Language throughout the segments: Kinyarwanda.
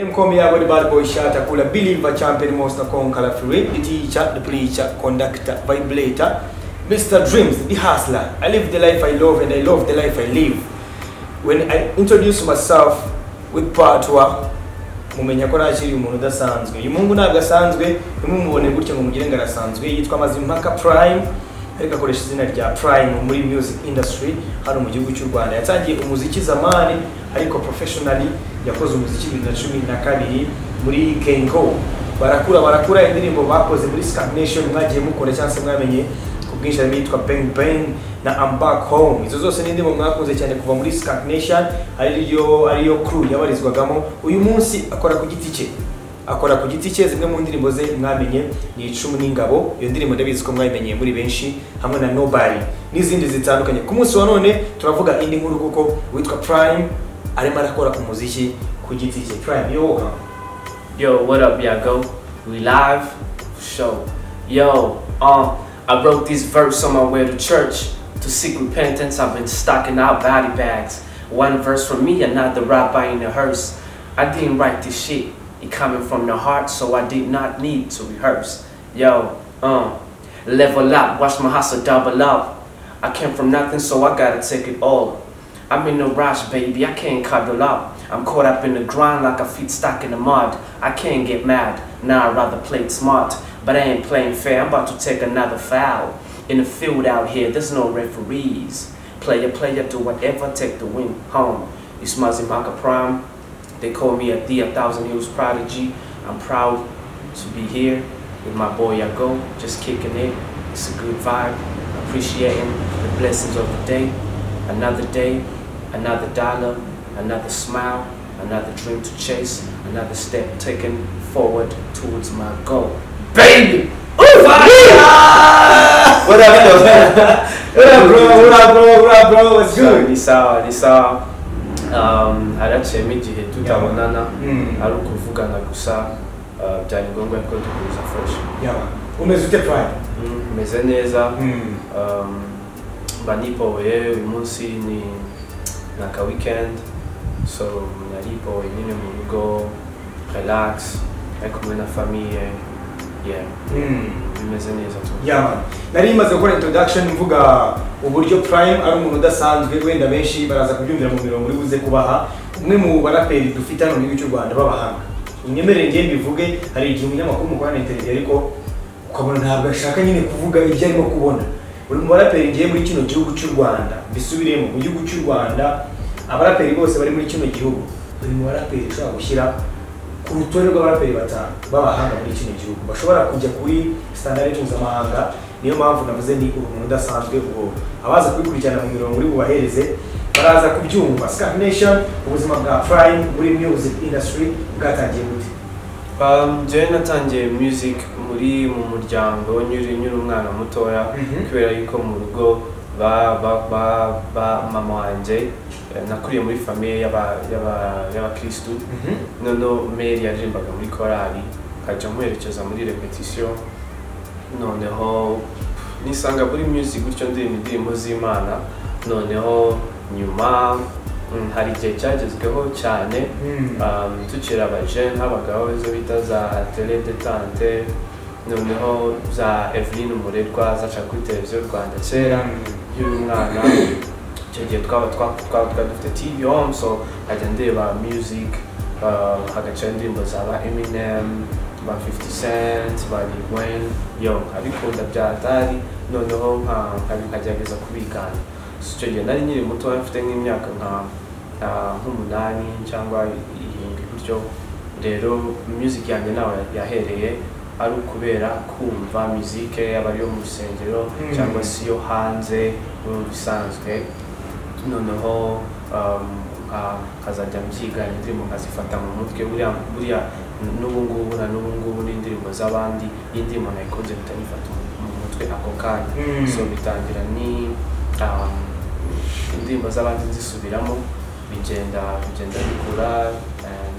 Mkomi Bad Boy Shatter, Kula Believer Champion Monster Conqueror Free, the teacher, the preacher, conductor, vibrator, Mr. Dreams, the hustler. I live the life I love and I love the life I live. When I introduce myself with Patwa, mumenya ko nakiri umuntu udasanzwe uyu mungu ntabwo asanzwe nimumubone gutya ngo mugire ngo arasanzwe yitwa mazimpaka prime ariko akoresha izina rya prime muri music industry hano mu gihugu cy'u rwanda yatangiye umuziki zamani ariko professionally yakoze umuziki bibiri na cumi na kabiri muri kenko barakura barakura indirimbo bakoze muri scamination mwagiye mukora cyangwa se mwamenye ku bwinshi harimo yitwa bang bang na I'm back home izo zose ni indirimbo mwakunze cyane kuva muri scamination ariyo ariyo crew yabarizwagamo uyu munsi akora ku giti cye akora ku giti cye zimwe mu ndirimbo ze mwamenye ni icumu n'ingabo iyo ndirimbo ndabizi ko mwayimenyeye muri benshi hamwe na nobody n'izindi zitandukanye ku munsi wa none turavuga indi nkuru kuko witwa prime arimo arakora umuziki ku giti cye prime yo woka Yo, what up, y'all? Go. We live for show. Yo, um, I wrote this verse on my way to church. To seek repentance, I've been stocking out body bags. One verse from me, another rabbi in a hearse. I didn't write this shit. It coming from the heart, so I did not need to rehearse. Yo, um, level up, watch my hustle double up. I came from nothing, so I gotta take it all. I'm in a rush, baby, I can't cuddle up. I'm caught up in the grind like a feet stuck in the mud. I can't get mad, now I'd rather play it smart. But I ain't playing fair, I'm about to take another foul. In the field out here, there's no referees. Player, player, do whatever, take the win home. It's Mazimaka Prime. They call me a D, a Thousand Hills Prodigy. I'm proud to be here with my boy Yago, just kicking it. It's a good vibe, appreciating the blessings of the day. Another day, another dollar, another smile, another dream to chase, another step taken forward towards my goal. Baby! Ooh, What up, though? what's So, good ni sawa ni sawa um, araciyemo igihe tutabonana Mm. ari ukuvugana gusa uh, byari ngombwa ko duhuza fresh yawa umeze ute prime Mm, meze neza Mm. um, mba nipoye uyu munsi ni ni aka weekend so naripoye nyine mu rugo relax ari kumwe na famille yeah Mm. bimeze neza tu yaba nari maze gukora introduction mvuga uburyo prime ari umuntu udasanzwe wenda benshi baraza kubyumvira mu mirongo uri buze kubaha umwe mu baraperi dufite hano mu gihugu cy'u rwanda b'abahanga unyemerere ngende mbivuge hari igihe umunyamakuru mukora na interineti ariko ukabona ntabwo ashaka nyine kuvuga ibyo arimo kubona buri mu baraperi ngiye muri kino gihugu cy'u rwanda mbisubiremo mu gihugu cy'u rwanda abaraperi bose bari muri kino gihugu buri mu baraperi ushobora gushyira ku rutonde rw'abaraperi batanu b'abahanga muri kino gihugu bashobora kujya kuri standard mpuzamahanga niyo mpamvu navuze ni umuntu udasanzwe ubwo abaza kubikurikirana mu mirongo uri bubahereze baraza kubyumva Scarf Nation ubuzima bwa Prime muri music industry bwatangiye gute Um, Jane natangiye music muri mu muryango nyiri nyiri umwana mutoya Mhm. kubera yuko mu rugo ba ba ba, ba mama wanjye eh, nakuriye muri famille y'aba y'aba y'abakristu noneho Mary yaririmbaga muri korali nkajya muherekeza muri repetition noneho nisanga muri music gutyo ndirimba indirimbo z'imana noneho nyuma mm, hari igihe cyagezweho cyane Mm. um, tukiri abajene habagaho izo bita za tele detante noneho za eveline umurerwa zaca kuri televiziyo rwanda kera y'uyu mwana icyo gihe twaba twa- twaba twari dufite tv home so nkajya ndeba music uh, hagaca indirimbo za ba eminem ba 50 cent ba Lil Wayne yo abikunda byatari noneho nka- nka- nkagerageza kubikana So, icyo gihe nari nyiri muto mfite nk'imyaka nka nka- nk'umunani cyangwa irindwi gutyo rero music yanjye nawe yahereye ari ukubera kumva muzike yaba ari iyo mu rusengero Mm. cyangwa se yo hanze mu bisanzwe noneho um, nka- nkazajya mbyiga indirimbo nkazifata mu mutwe buriya buriya n'ubu ngubu na n'ubu ngubu n'indirimbo z'abandi y'indirimbo nayikunze mpita nyifata mu- mu mutwe ako kanya Mm. so bitangira ni um, indirimbo z'abandi nzisubiramo bigenda bigenda bikura and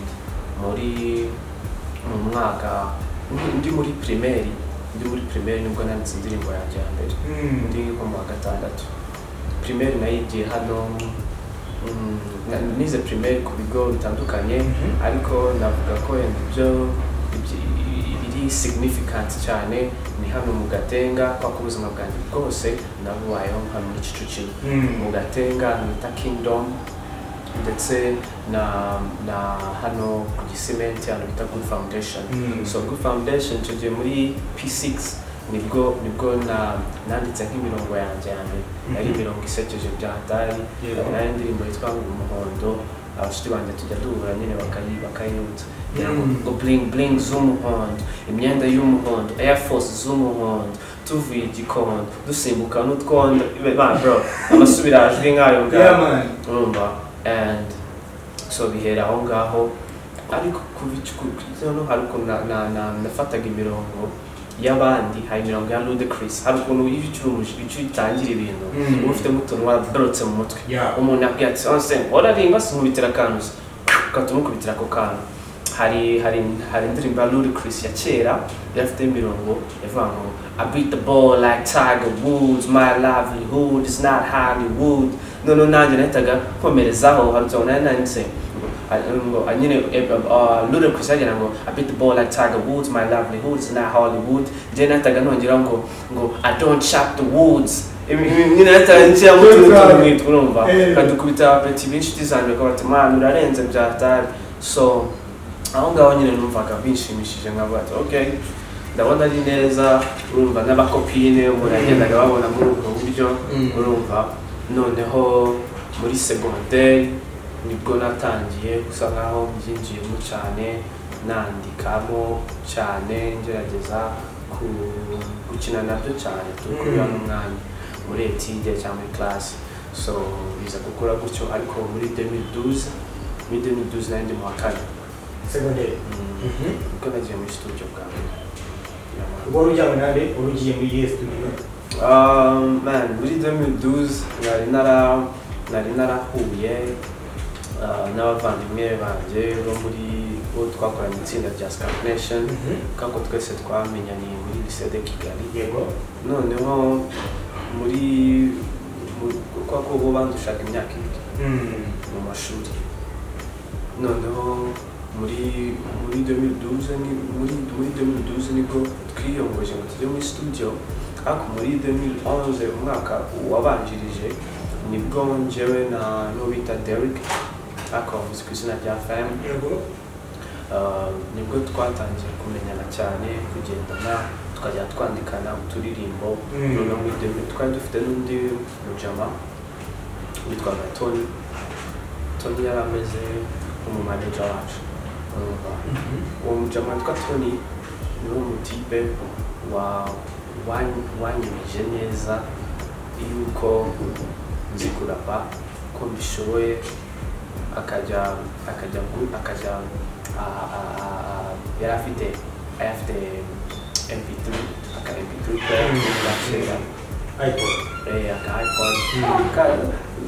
muri mu mwaka ndi- ndi muri primaire ndi muri primaire nibwo nanditse indirimbo yanjye ya mbere Mm. ndi nko mu wa gatandatu primaire nayigiye hano mm, na- nize primaire ku bigo bitandukanye Mhm. ariko navuga ko yenda ibyo ibyi- biri significant cyane ni hano mu gatenga kuko ubuzima bwanjye bwose nabubayeho hano muri kicukiro mu gatenga nita kingdom ndetse na na hano ku gisimenti hano bita good foundation Mm. so good foundation icyo gihe muri p6 nibwo nibwo na- nanditse nk'imirongo yanjye ya mbere yari Mhm. imirongo isekeje bya hatari nayo indirimbo yitwa umuhondo abashuti banjye tujya duhura nyine bakayi bakayibutsa Mm. ngo bling bling z'umuhondo imyenda y'umuhondo air force z'umuhondo tuvuye i gikondo dusimbuka n'utwondo Be- ba bro abasubirajwi nk'ayo Yeah, ngabo man. urumva and so bihera aho ngaho ariko kuva icu- ku- ku- noneho hari ukuntu na- na- na- nafataga imirongo y'abandi hari imirongo ya ludacris hari ukuntu iyo ukiri umujyi icyo utangira ibintu Mm. uba ufitemo utuntu waradorotse mu mutwe Yeah. umuntu yabwiye ati onse wararimba sinkubitira akantu se." ugahita umukubitira ako kantu hari hari hari indirimbo ya ludacris ya kera yari afite imirongo yavuga ngo I beat the ball like Tiger Woods, my livelihood is not Hollywood. Noneho nanjye nahitaga nkomerezaho harutse ngo nari nanditse ngo ah, nyine Ludacris yagira ngo I beat the ball like Tiger Woods, my livelihood is not Hollywood. Njye nahitaga nongeraho ngo ngo I don't chop the woods. Ibi- ibi- Nyine nahitaga nshyiramo utuntu tumwita urumva Eh. kadukubita beti b'inshuti zanjye bakaba bati mwana urarenze bya hatari so aho ngaho nyine numvaga bishimishije nkavuga ati okay ndabona ari neza urumva n'abakopine umuntu yagendaga babona muri ubwo buryo Mm. urumva noneho muri segonderi nibwo natangiye gusa nkaho mbyinjiyemo cyane nandikamo cyane ngerageza ku- gukina nabyo cyane turi kubera Mm. n'umwanya muri etide cyangwa muri classe so biza gukora gutyo ariko muri 2012 muri 2012 nari ndi mu wa kane Secondary. Mm. Mhm. kuko nagiye muri studio bwa mbere Yeah, man. Ubwo wari ujyanywe na nde? Wari ugiye muri yes studio. Um, man, muri 2012 nari nara nari narahuye uh, n'abavandimwe banjye bo muri bo twakoranye itsinda rya Scar Nation Mhm. kako twese twamenyaniye muri lycée de Kigali Yego. noneho muri mu- kuko bo bandushaga imyaka ibiri Mm. mu mashuri noneho muri muri 2012 ni- muri muri 2012 nibwo twiyongoje ngo tujye muri studio ariko muri 2011 umwaka wabanjirije nibwo njyewe na n'uwita Derek ariko bavuze ku izina rya Fem Yego. Uh, nibwo twatangiye kumenyana cyane kugendana tukajya twandikana uturirimbo Mm. noneho muri demi twari dufite n'undi mujama witwaga tony tony yari ameze nk'umumaneja wacu urumva Mhm. uwo mujama witwa tony ni umutipe wa- wa- wanyemeje neza yuko nzi kurapa ko mbishoboye akajya akajya gu- akajya a- a- a- a- yari afite yari afite mp3 aka mp3 kera iPod. aka ipod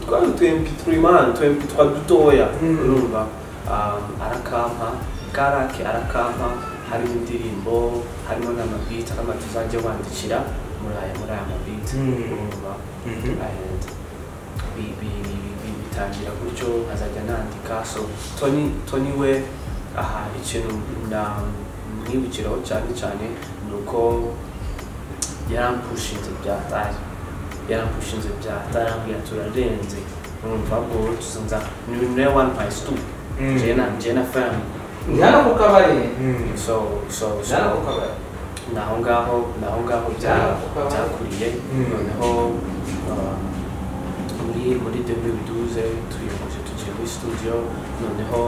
twari utu mp3 man tu mp3 dutoya Mm. urumva Um, arakampa karake arakampa harimo indirimbo harimo n'amabiti n'amabiti uzajya wandikira muri aya muri aya mabiti Mm. urumva Mhm. and bi- bi- bi- bi- bitangira gutyo nkazajya nandika so tony tony we aha ikintu na- mwibukiraho cyane cyane ni uko yarampushinze bya hatari yarampushinze bya hatari ambwira turarenze numva ubwo tuzunza ni nawe wampaye stup Mm. jena jena fam Njyana ku kabari. Mm. so so so Njyana ku kabari. ni aho ngaho ni aho ngaho bya- Yeah. byakuriye Mm. noneho uh, muri muri demiduze tuyoboje tugiye muri studio noneho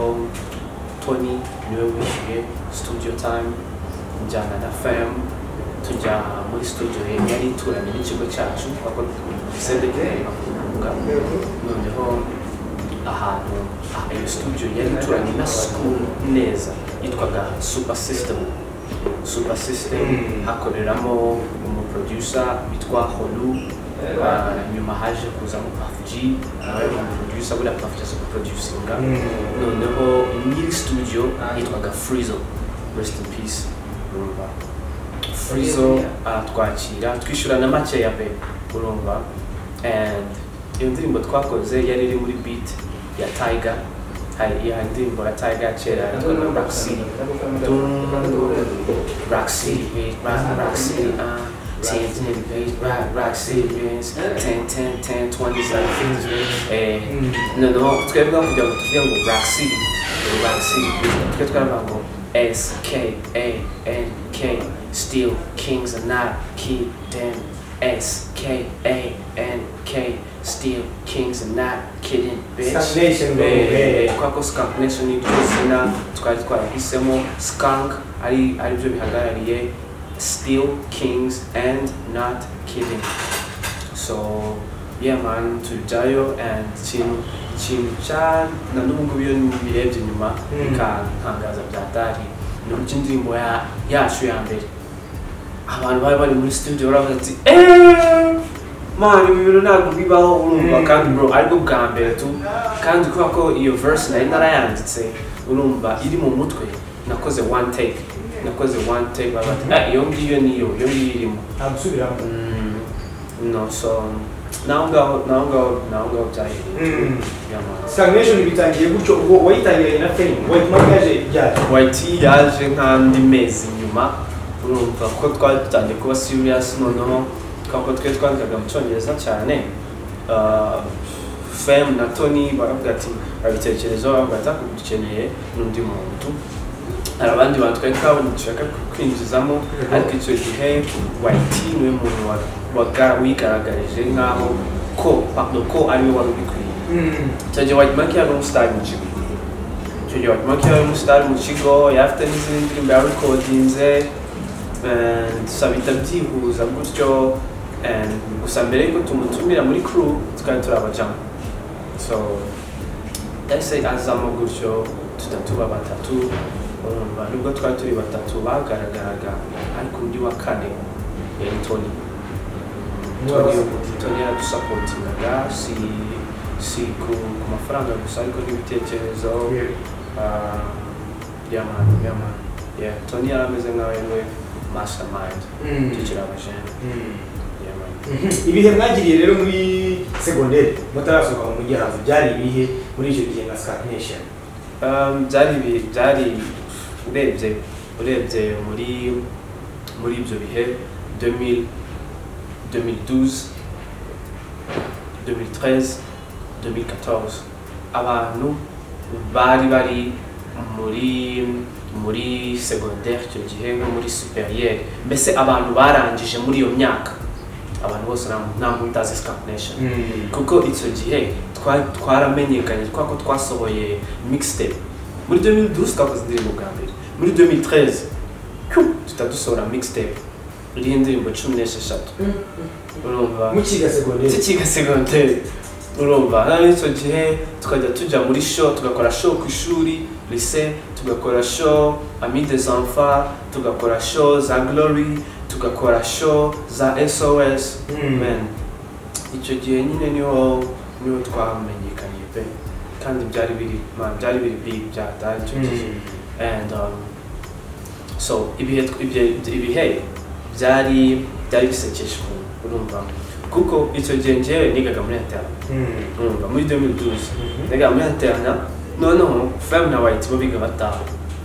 tony niwe wishyuye studio time njyana na fam tujya muri studio ye yari ituranye n'ikigo cyacu kuko sedekirari bakunga Yego. noneho ahantu aha, iyo studio yari ituranye na school neza yitwaga super system super system Mm. hakoreramo umuproducer witwa holu uh, nyuma haje kuzamo pafuji nawe ni umuproducer buriya pafuji azi guproducinga Mm. noneho nyiri studio yitwaga frizo rest in peace urumva frizo aratwakira twishyura na make ya be urumva and iyo ndirimbo twakoze yari iri muri beat ya tiger Hai- ya ndirimbo ya tiger kera I yitwa don't remember. rock city Don't- rock city bitch rock rock city uh Ten, ten, bitch, rock, rock, city, bitch. Ten, ten, ten, twenty, seven, fifty, bitch. Eh, no no twebwe kugira ngo tuvuge ngo black city black city twe twaravuga ngo s k a n k still kings are not key them s k a n k still kings are not kidding bitch Stagnation, bro. Eh, Yeah. kwako skunk nation ni izina twari twarahisemo skunk ari ari byo bihagarariye still kings and not kidding so yeah man tujyayo and ikintu ikintu cya na n'ubu ngubu iyo birebye nyuma Mm. bikantangaza byatari ni uburyo indirimbo ya- yacu ya mbere abantu bari bari muri studio baravuga ati eeeeh mani ibi bintu ntabwo bibaho urumva Mm. kandi bro aribwo bwa mbere tu kandi kubera ko iyo verse nari narayanditse urumva iri mu mutwe nakoze one take nakoze one take baravuga bati "Ah, iyo ngiyo niyo iyo ngiyo irimo abisubiramo Mm, no so naho ngaho naho ngaho naho ngaho byahereye Mm. Yeah, man. stagnation bitangiye gutyo ubwo wayitangiranye na fame wayitumamo yaje ibyaha white yaje nk'andi mezi nyuma urumva ko twari dutangiye kuba serious noneho kuko twe twandikaga mu cyongereza cyane uh, fem na tony baravuga ati babitekerezaho baravuga ati "Ariko dukeneye n'undi muntu hari abandi bantu twari twabonye dushaka kwinjizamo ariko icyo gihe white niwe muntu wa- waga- wigaragarije nk'aho ko pardon, ko ariwe wari ubikwiye icyo gihe white monkey yari umusitari mu kigo icyo gihe white monkey yari umusitari mu kigo yari afite n'izindi ndirimbo yarikodinze gusa bihita byihuza gutyo and gusa mbere y'uko tumutumira muri crew twari turi abajama so ese azamo gutyo tutatu ba batatu urumva nubwo twari turi batatu bagaragaraga ariko undi wa kane yari tony Tony Tony yaradusapotingaga si si ku ku mafaranga gusa ariko n'ibitekerezo ah, yamani yamani yeah Tony yari ameze nk'aho yari mastermind tukiri abajene yamani ibihe mwagiriye rero muri segonderi mutarasohoka mu mujyi hanze byari ibihe muri icyo gihe nka stagnation Um, byari bi- byari urebye urebye muri muri ibyo bihe 2000, 2012 2013 2014 abantu bari bari muri muri secondaire icyo gihe nko muri superieur mbese abantu barangije muri iyo myaka abantu bose nta nta muntu utazi scampnation kuko icyo gihe twa- twaramenyekanye twako twasohoye mixtape muri 2012 twakoze indirimbo bwa mbere muri 2013 tuta dusohora mixtape iriho indirimbo cumi n'esheshatu urumva mukiga segonderi tukiga segonderi urumva nawe icyo gihe tukajya tujya muri show tugakora show ku ishuri lise tugakora show ami des enfants tugakora show za glory tugakora show za sos Mm. men icyo gihe nyine niho niho twamenyekanye pe kandi byari biri ma byari biri big byatari icyo gihe and um, so ibihe ibihe- ibihe byari byari bisekeje ukuntu, urumva kuko icyo gihe njyewe nigaga muri interna urumva muri 2012 nigaga muri interna noneho fem na white bo biga bataha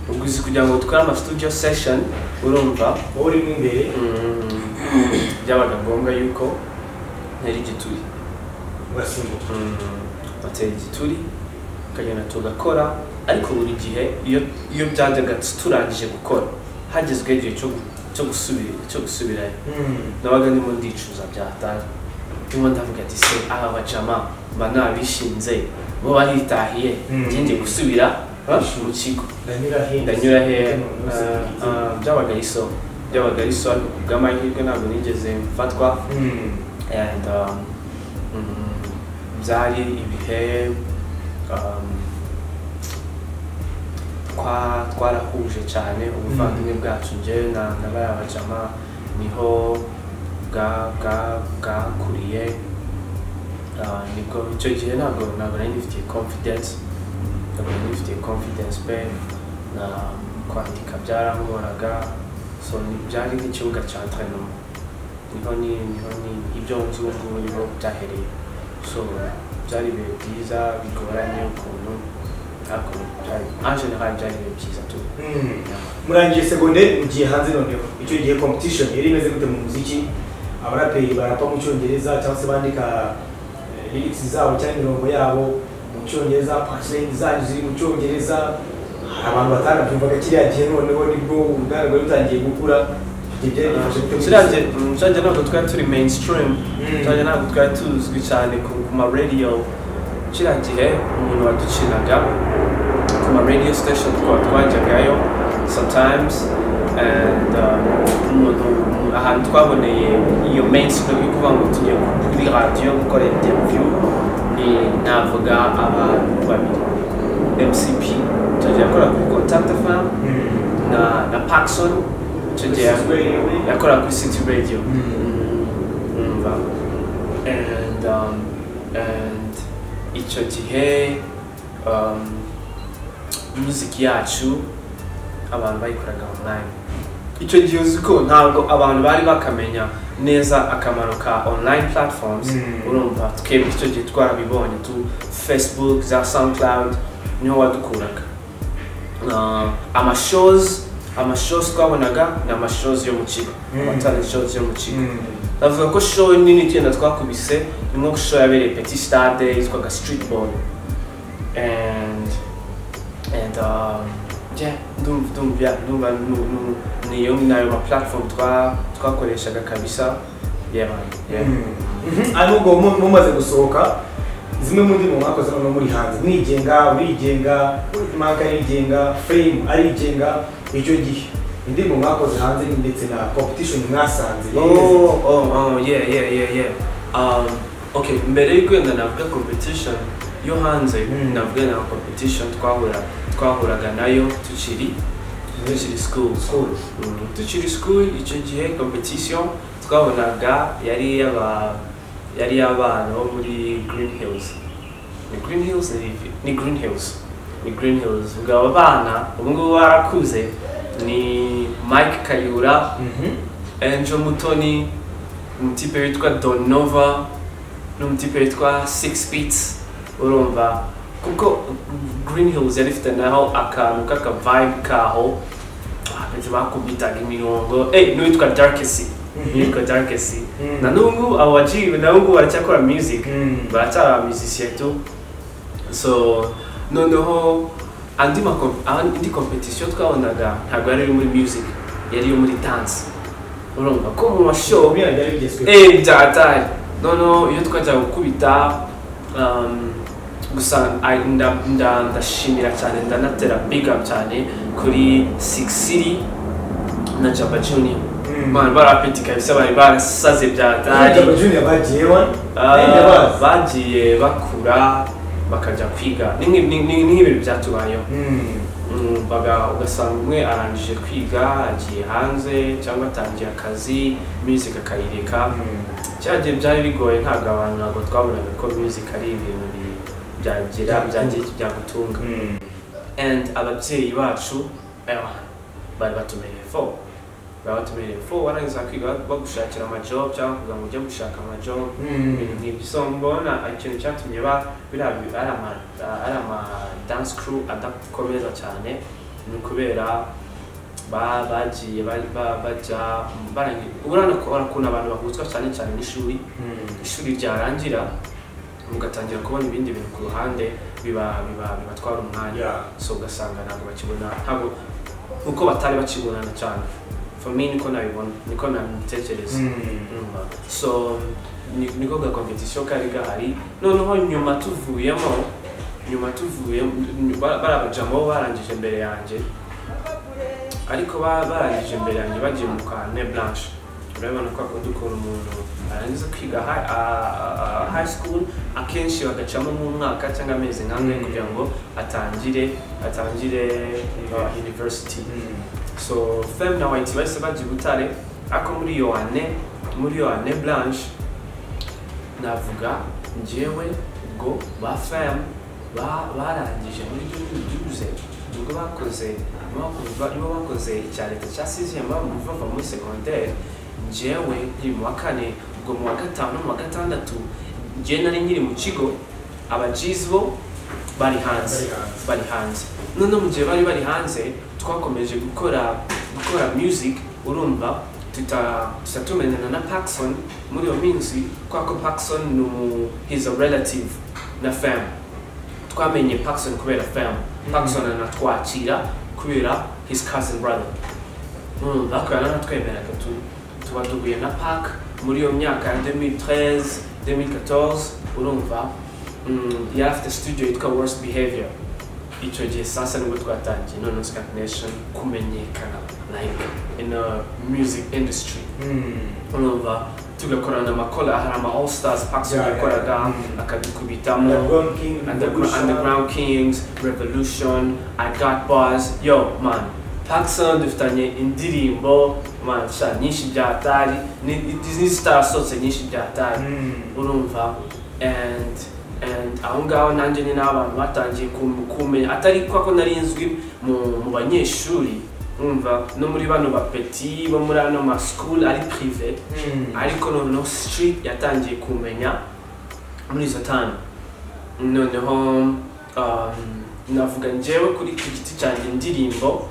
ubwo uzi kugira ngo dukore ama studio session urumva wowe urimo imbere mm, byabaga ngombwa yuko ntari igituri ugasimbuka batera igituri tukagenda tugakora ariko buri gihe iyo iyo byajyaga turangije gukora hagezweho igihe cyo gu- cyo gusubira cyo gusubirayo nabaga ndimo ndicuza byatari ndimo ndavuga ati se aba bajama mba nabishinze bo baritahiye Mm. njye ngiye gusubira ha, mu kigo ndanyura hehe ndanyura hehe Ah, ah, byabaga ari so byabaga ari so ariko ku bw'amahirwe ntabwo nigeze mfatwa and um, mm, byari ibihe um, twa twarahuje cyane ubuvandimwe bwacu njyewe na na bariya bajama niho bwa- bwa- bwakuriye Ah, nibwo icyo gihe ntabwo ntabwo nari nifitiye confidence ntabwo nari nifitiye confidence pe na kwandika byarangoraga so ni- byari nk'ikibuga cya entraînement niho ni niho ni ibyo nzu ngubu niho byahereye so byari ibihe byiza bigoranye ukuntu ariko byari angela hari byari ibihe byiza tu Mm. murangiye segonderi mugiye hanze noneho icyo gihe competition yari imeze gute mu muziki abaraperi barapa mu cyongereza cyangwa se bandika eh, lyrics zabo cyangwa imirongo yabo mu cyongereza punchline zanyu ziri mu cyongereza hari abantu batanabyumvaga kiriya gihe noneho nibwo ubwanwa bwari butangiye gukura ibyo byari bifashe gute mu kiriya gihe muziki? mm, kiriya gihe ntabwo twari turi mainstream Mm. kiriya gihe ntabwo twari tuzwi cyane ku ku ma radio kiriya gihe umuntu waducinaga ku ma radio station twa twajyagayo sometimes and uh, umuntu umuntu- ahantu twaboneye iyo mainstream yo kuvuga ngo tugiye kuri radio gukora interview ni navuga abantu babiri mcp icyo gihe yakora kuri contact fm Mm. na na Paxson icyo gihe City Radio. yakora kuri City Radio Mm. umva and um, and icyo gihe um, music yacu abantu bayikoraga online icyo gihe uzi ko ntabwo abantu bari bakamenya neza akamaro ka online platforms Mm. urumva twebwe icyo gihe twarabibonye tu facebook za soundcloud niho wadukuraga Uh, amashows amashows twabonaga ni amashows yo mu kigo Mm. amatalent shows yo mu kigo Mm. navuga ko show nini icyenda twakubise ni nko show yabereye petit stade yitwaga street ball and and um, yeah, ndumva ndumva yeah, ndumva nu- nu- niyo nayo ma platform twa twakoreshaga kabisa yeah man yeah ahubwo mu- mumaze gusohoka zimwe mu ndirimbo mwakoze noneho muri hanze mwigenga urigenga maka arigenga fame arigenga icyo gihe indirimbo mwakoze hanze ni ndetse na competition mwasanze Oh, oh, oh, yeah, yeah, yeah, yeah. Um, okay, mbere y'uko wenda navuga competition yo hanze Mm. navuga na competition twahura twahuraga nayo tukiri tukiri school School. Mm, tukiri school icyo gihe competition twabonaga yari y'aba yari y'abana bo muri Green Hills ni Green Hills ni ivi- ni Green Hills ni Green Hills ubwo aba bana ubu ngubu barakuze ni Mike Kayura Mhm. Angel Mutoni, umutipe witwa Donova, n'umutipe witwa Six Beats, urumva kuko Green Hills yari ifite naho akantu k'aka vibe kaho abenshi bakubitaga imirongo eh n'uwitwa Darkesi Mhm. n'uwitwa Darkesi Mhm. na n'ubu abo baciye na n'ubu baracyakora music Mhm. baracyari abamisicien tu so noneho andi ma andi competition twabonaga ntabwo yari iyo muri music yari iyo muri dance urumva ko mu mashow Biriya byari bigezweho. eh byaratari noneho iyo twajya gukubita um, gusa I- nda- nda- ndashimira cyane ndanatera big up cyane kuri six city na jaba junior Mm. Man, barapeti kabisa bari barasaze byaratari Jaba Junior bagiye wa Nayo Ah, bazi. bagiye bakura bakajya kwiga ni nk'i- ni- ni- ni nk'ibintu byatubayeho Mm. Mm, baga- ugasanga umwe arangije kwiga agiye hanze cyangwa atangiye akazi music akayireka cyagiye byari bigoye ntabwo abantu ntabwo twabonaga ko music ari ibintu bi- byagira byagira- byagutunga Mm. and ababyeyi bacu eh, bari batumereye fo bari batumereye fo warangiza kwiga bagushakira amajob cyangwa kugira ngo ujye gushaka amajob Mm. ibintu nk'ibyo so mbona ikintu cyatumye ba- biriya bi- ari ama- ari ama dance crew adakomeza cyane ni ukubera ba- bagiye ba- ba- bajya barangi- urabona ko- ukuntu abantu bahuzwa cyane cyane n'ishuri Mm. ishuri ryarangira mugatangira kubona ibindi bintu ku ruhande biba biba- bibatwara umwanya Yeah. so ugasanga ntabwo bakibona ntabwo uko batari bakibonana cyane for me niko nabibona niko nabitekereza Mm. Nyuma. so ni- niko ga competition kari gahari noneho nyuma tuvuyemo nyuma tuvuyemo barabajamo barangije imbere yanjye ariko ba- barangije imbere yanjye bagiye mu kwa ne blanche urabibona ko akunda ukuntu umuntu arangiza kwiga hi- a- a- high school akenshi bagacamo nk'umwaka cyangwa amezi nk'angahe Mm. kugira ngo atangire atangire uh, university Mm. so femme na white bahise bajya i butare ariko muri iyo ane muri iyo ane blanche navuga njyewe ubwo ba femme ba- barangije muri duze ubwo bakoze ubwo bakoze icya leta cya sixième bavuga bava muri secondaire njyewe nkiri mu wa kane ubwo mu wa gatanu no mu wa gatandatu ngewe nari nkiri mu kigo abajizi bo bari hanze bari hanze noneho mu gihe bari bari hanze twakomeje gukora gukora music urumva tuta tuza tumenyana na Paxson muri iyo minsi kubera ko Paxson ni umu he's a relative na fam twamenye Paxson kubera fam Paxson anatwakira kubera his cousin brother urumva akaba yaranatwemeraga tu tuba duhuye na Park muri iyo myaka ya 2013 2014 urumva mm, yari afite studio yitwa worst behavior icyo gihe sasa nibwo twatangiye noneho Scat Nation kumenyekana like in a music industry urumva tugakorana amakora hari ama all stars Paxson Yeah, yeah. yakoraga Mm. akadukubitamo Underground, underground Kings, Revolution, I Got Bars, yo man, Paxson dufitanye indirimbo man sha nyinshi byatari Disney star sose nyinshi byatari urumva and and aho ngaho nanjye ni n'abantu batangiye kum- kumenya atari kwa ko nari nzwi mu mu banyeshuri urumva no muri bano bapeti bo muri ano ma school ari prive ariko noneho street yatangiye kumenya muri izo tanu noneho um, navuga njyewe kuri ku giti cyanjye indirimbo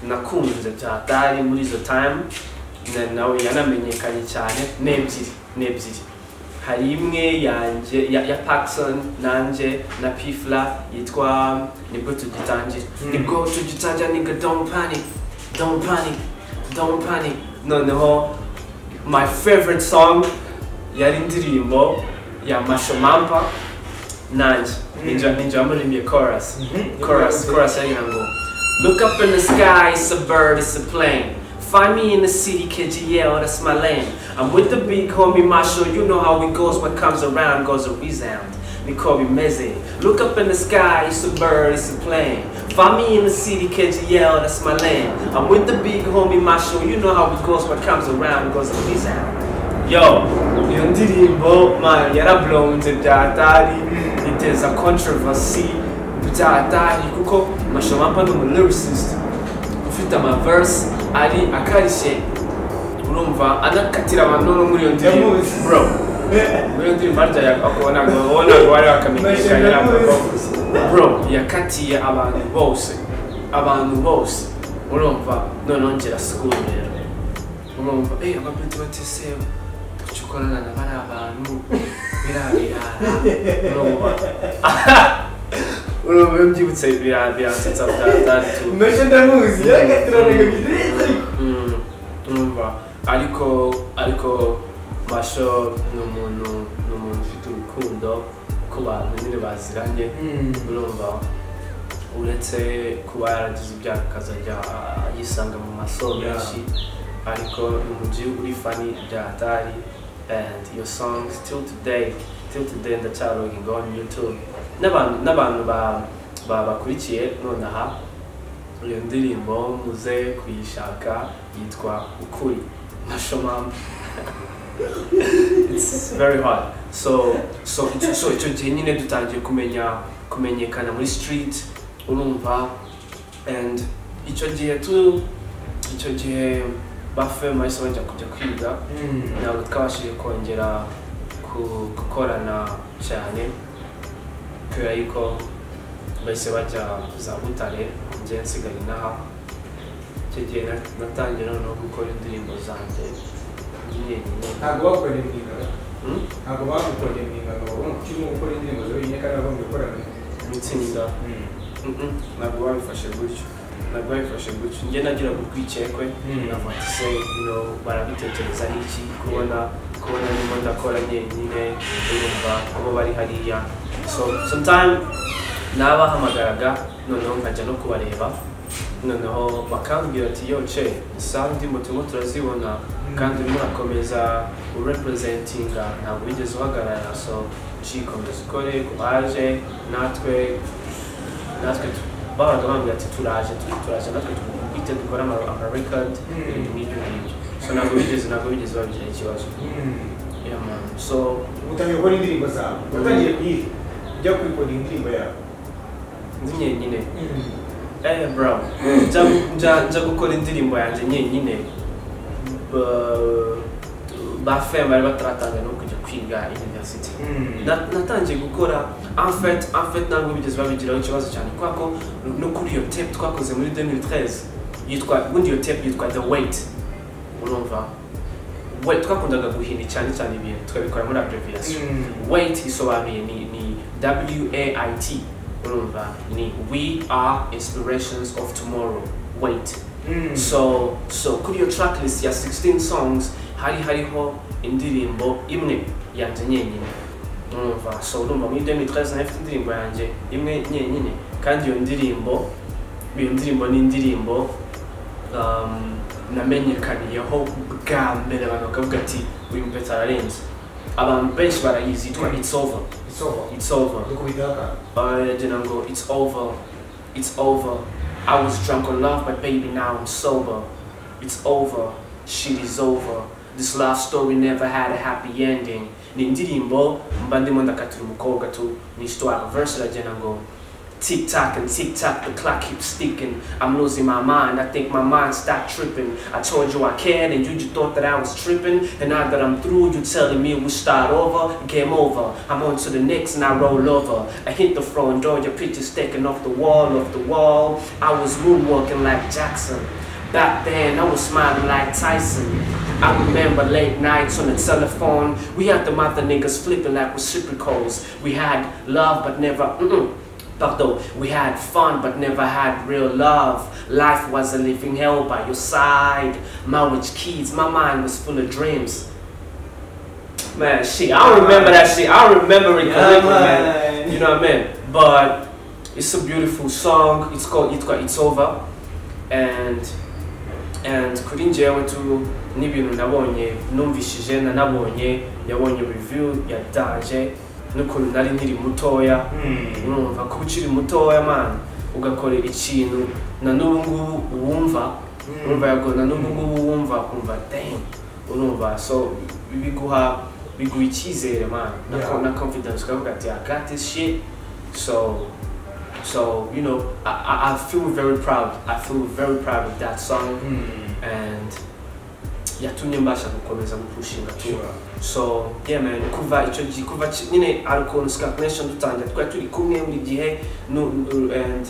nakunze byatari muri izo time na- nawe yanamenyekanye cyane ni ebyiri ni ebyiri hari imwe yanjye ya, ya Paxson nanjye na Pifla yitwa nibwo tugitangira Mm. nibwo tugitangira nigga don't panic don't panic don't panic noneho my favorite song yari indirimbo ya Masho Mampa nanjye Mm. ninja ninja yamuririmbye chorus chorus chorus yari ngo look up in the sky it's a bird it's a plane Find me in the city, KGL, that's my lane. I'm with the big homie Marshall, you know how it goes, what comes around goes a resound. We call me Meze. Look up in the sky, it's a bird, it's a plane. Find me in the city, KGL, that's my lane. I'm with the big homie Marshall, you know how it goes, what comes around goes a resound. Yo, iyo ndirimbo man yarablownze byatari iteza controversy byatari kuko mashomapa ni umu lyricist ufite amaverse ari akarishye urumva anakatira abantu no muri iyo ndirimbo Yamuzi. bro muri iyo ndirimbo harya yakobonaga wabonaga wari wakamenyekanye ntabwo bro yakatiye abantu bose abantu bose urumva noneho ngira sikuru rero urumva eh abapeti bateseba kuki ukorana na bari abantu birabirara urumva urumva iyo mbyibutse birasetsa byatatu Mm, urumva ariko ariko masho ni umuntu ni umuntu ufite urukundo ku bantu nyine baziranye urumva uretse kuba yaragize ibyaha akazajya yisanga mu masomo Yeah. menshi ariko ni umuji uri fani bya hatari and iyo song till today till today ndacyaroginga on youtube n'abantu n'abantu ba- ba- bakurikiye nonaha iyo ndirimbo muze kuyishaka yitwa ukuri mashomama it's very hard so so icyo- so icyo gihe nyine dutangiye kumenya kumenyekana muri street urumva and icyo gihe tu icyo gihe bafem bahise bajya kujya kwiga ntabwo twabashije kongera ku- gukorana cyane kubera yuko bahise bajya za butare njye nsigaye inaha icyo gihe na- natangiye noneho gukora indirimbo zanjye nyenyine ntabwo bakora imyigaragambyo Hmm? ntabwo bagukora imyigaragambyo wowe ukirimo gukora indirimbo zawe nyine kandi wagombye gukora itsinda Mm-mm, ntabwo babifashe gutyo ntabwo babifashe gutyo njye nagiraga urwikekwe Mm. nkafata ise no barabitekereza iki kubona kubona ndimo ndakora nyenyine urumva kuba bari hariya so sometime nabahamagaraga noneho nkajya no kubareba noneho bakambwira ati yo ce isaha ndimo turimo turazibona kandi urimo urakomeza urepresentinga ntabwo wigeze uhagarara so cikomeza ukore ku baje natwe natwe tu- babaga bambwira ati turaje tu- turaje natwe twite dukora ama ama record ibintu nk'ibyo ngibyo so ntabwo bigeze ntabwo bigeze babigira ikibazo yeah man so utangiye gukora indirimbo zawe watangiye kuyihe ujya kwikodera indirimbo yawe ndi nyenyine eh bro nja nja nja gukora indirimbo yanjye nyenyine Ba- bafema bataratangira no kujya kwiga university Mm. Na- natangiye gukora enfet enfet ntabwo bigeze babigiraho ikibazo cyane kubera ko no kuri iyo tape twakoze muri 2013 yitwa ubundi iyo tape yitwa the weight urumva weight twakundaga guhina cyane cyane ibintu tukabikora muri abbreviation Mm. weight isobanuye ni, ni wait urumva ni we are inspirations of tomorrow wait Mm. so so kuri iyo tracklist ya 16 songs hari hariho indirimbo imwe yanjye nyenyine urumva so urumva muri 2013 nari mfite indirimbo yanjye imwe nyenyine kandi iyo ndirimbo iyo ndirimbo ni indirimbo um, namenyekaniyeho bwa mbere abantu bakavuga ati uyu mupeta ararenze abantu benshi barayizi yitwa it's over It's over. it's over Ndikubidaka. aragira ngo it's over it's over i was drunk on love but baby now i'm sober it's over shit is over this love story never had a happy ending ni indirimbo mba ndimo ndakatira umukobwa tu ni histoire verse iragira ngo Tick tock and tick tock, the clock keeps ticking. I'm losing my mind, I think my mind stopped tripping. I told you I cared, and you just thought that I was tripping. And now that I'm through, you telling me we start over, game over. I'm on to the next and I roll over. I hit the front door, your picture's taken off the wall, off the wall. I was moonwalking like Jackson. Back then, I was smiling like Tyson. I remember late nights on the telephone. We had the mother niggas flipping like reciprocals. We had love, but never. Mm-mm. Pardon, we had fun but never had real love. Life was a living hell by your side. Marriage kids, my mind was full of dreams. Man, shit, I don't remember that shit. I don't remember it correctly, man. You know what I mean? But it's a beautiful song. It's called It's It's Over. And and kuri njyewe tu n'ibintu nabonye numvishije nanabonye yabonye review yataje n'ukuntu nari nkiri mutoya Mm. urumva kuba ukiri mutoya mani ugakorera ikintu na n'ubu ngubu uwumva urumva yabwo na n'ubu ngubu wumva ukumva dang urumva so biguha biguha icyizere mani na, Yeah. na confidence ukavuga ati I got this shit so so you know I, I, I feel very proud I feel very proud of that song Mm. and yatumye mbasha gukomeza gupushinga tu Sure. so yeah man kuva icyo gihe kuva ki- nyine alconska connection dutangira twari turi kumwe buri gihe nu- nu- and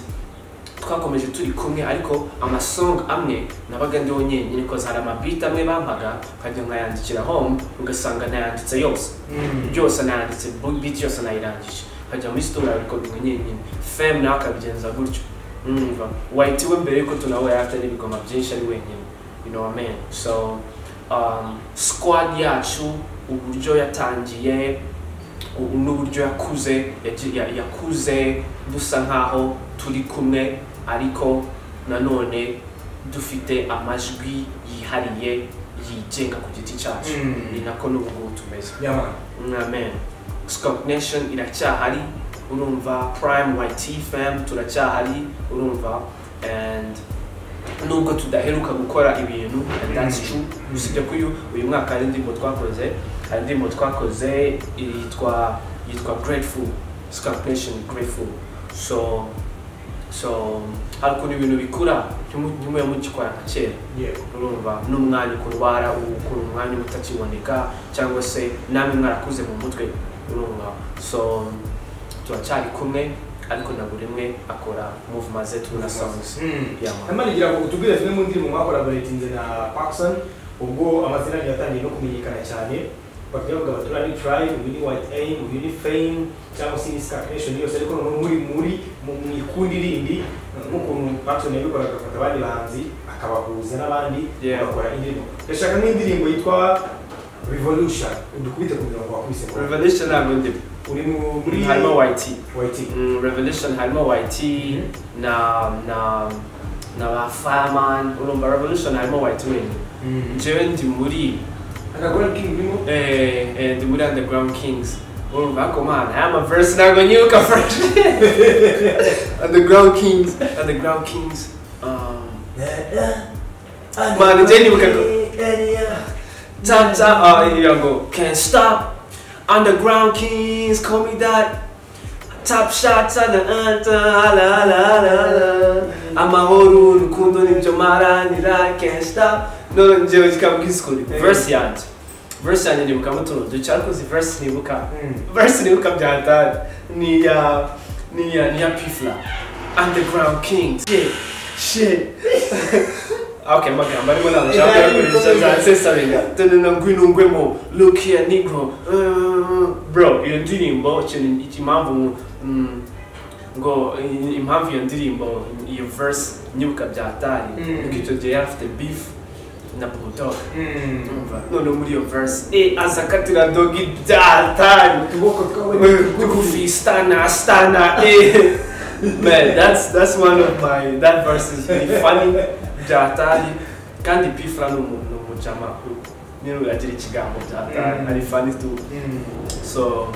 twakomeje turi kumwe ariko amasong amwe nabaga ndiho nyine koza hari amabiti amwe bampaga nkajya nkayandikira home ugasanga ntayanditse yose Mm. byose nayanditse bu- beat yose nayirangije nkajya muri sitora bikora nyenyine fem nawe akabigenza gutyo numva wahitiwe mbere yuko tunawe yari atari ibigoma byinshi ari wenyine you know what I mean so um, squad yacu uburyo yatangiye u- n'uburyo yakuze yaji- ya- yakuze dusa nkaho turi kumwe ariko nanone dufite amajwi yihariye yigenga ku giti cyacu Mm. ni nako n'ubu ngubu tumeze Yeah, man. Amen. Skunk Nation iracyahari urumva Prime YT fam turacyahari urumva and nubwo tudaheruka gukora ibintu and that's true usibye ko uyu uyu mwaka hari indirimbo twakoze hari indirimbo twakoze yitwa yitwa Grateful Skunk Nation Grateful so so hari ukuntu ibintu bikura ntimu- ntimube mugikora nka kera Yeah. urumva n'umwanya ukurwara ukura umwanya uba utakiboneka cyangwa se namwe mwarakuze mu mutwe urumva so turacyari kumwe ariko na buri umwe akora movement ze tuna songs Mm. Yeah, man. Namani gira ngo utubwire zimwe mu ndirimbo mwakolaboratinze na Paxson ubwo amazina yanyu yatangiye no kumenyekana cyane bakajya bavuga bati uriya ni Prime uyu ni White Aim uyu ni Fame cyangwa se ni Scar Nation yose ariko noneho muri muri mu mu ikundi rindi nk'ukuntu Paxson yabikoraga agafata abandi bahanzi akabahuza n'abandi Yeah. bagakora indirimbo ndashaka nk'indirimbo yitwa Revolution udukubite kugira ngo wakubise ngo revelation ntabwo ndimo uri mu- muri harimo yt White Aim Mm, revelation harimo yt na na na ba fireman urumva revelation harimo yt wenyine njyewe ndi muri akagura King urimo eh, eh, ndi muri underground kings urumva ako mana aya maverse ntabwo nyibuka fresh underground kings underground kings um, Man, njye nibuka ko- Tata, uh, you go, can't stop. Underground kings, call me that. Top shots on the anthem, la la la la. Amahoro, rukundo, nibyo maranira, can't stop. No, no, njyewe kikaba kisukuri. Verse yanjye. verse yanjye nibuka mutuno ducyakoze verse nibuka verse nibuka bya dad ni ya ni ya ni ya pifla underground kings yeah shit okay magambo arimo ntabwo nshaka kuyakoresha zansesabinga tunana ngwino ngwemo look here negro Uh, bro iyo ndirimbo ikintu impamvu ngo, mm, ngo i- impamvu iyo ndirimbo iyo verse nyibuka byatari Mm. nuko icyo gihe yari afite beef na bulldog Urumva? none muri iyo verse eh azakatira dogi byatari ukuboko kwawe ni kugufi Goofy, Stana, Stana, eh. Man, that's that's one of my that verse is really funny. Jatali, kandi pifla no mu no mu chama ku. Nino agira ikigambo Jatali, Mm. ari funny too. So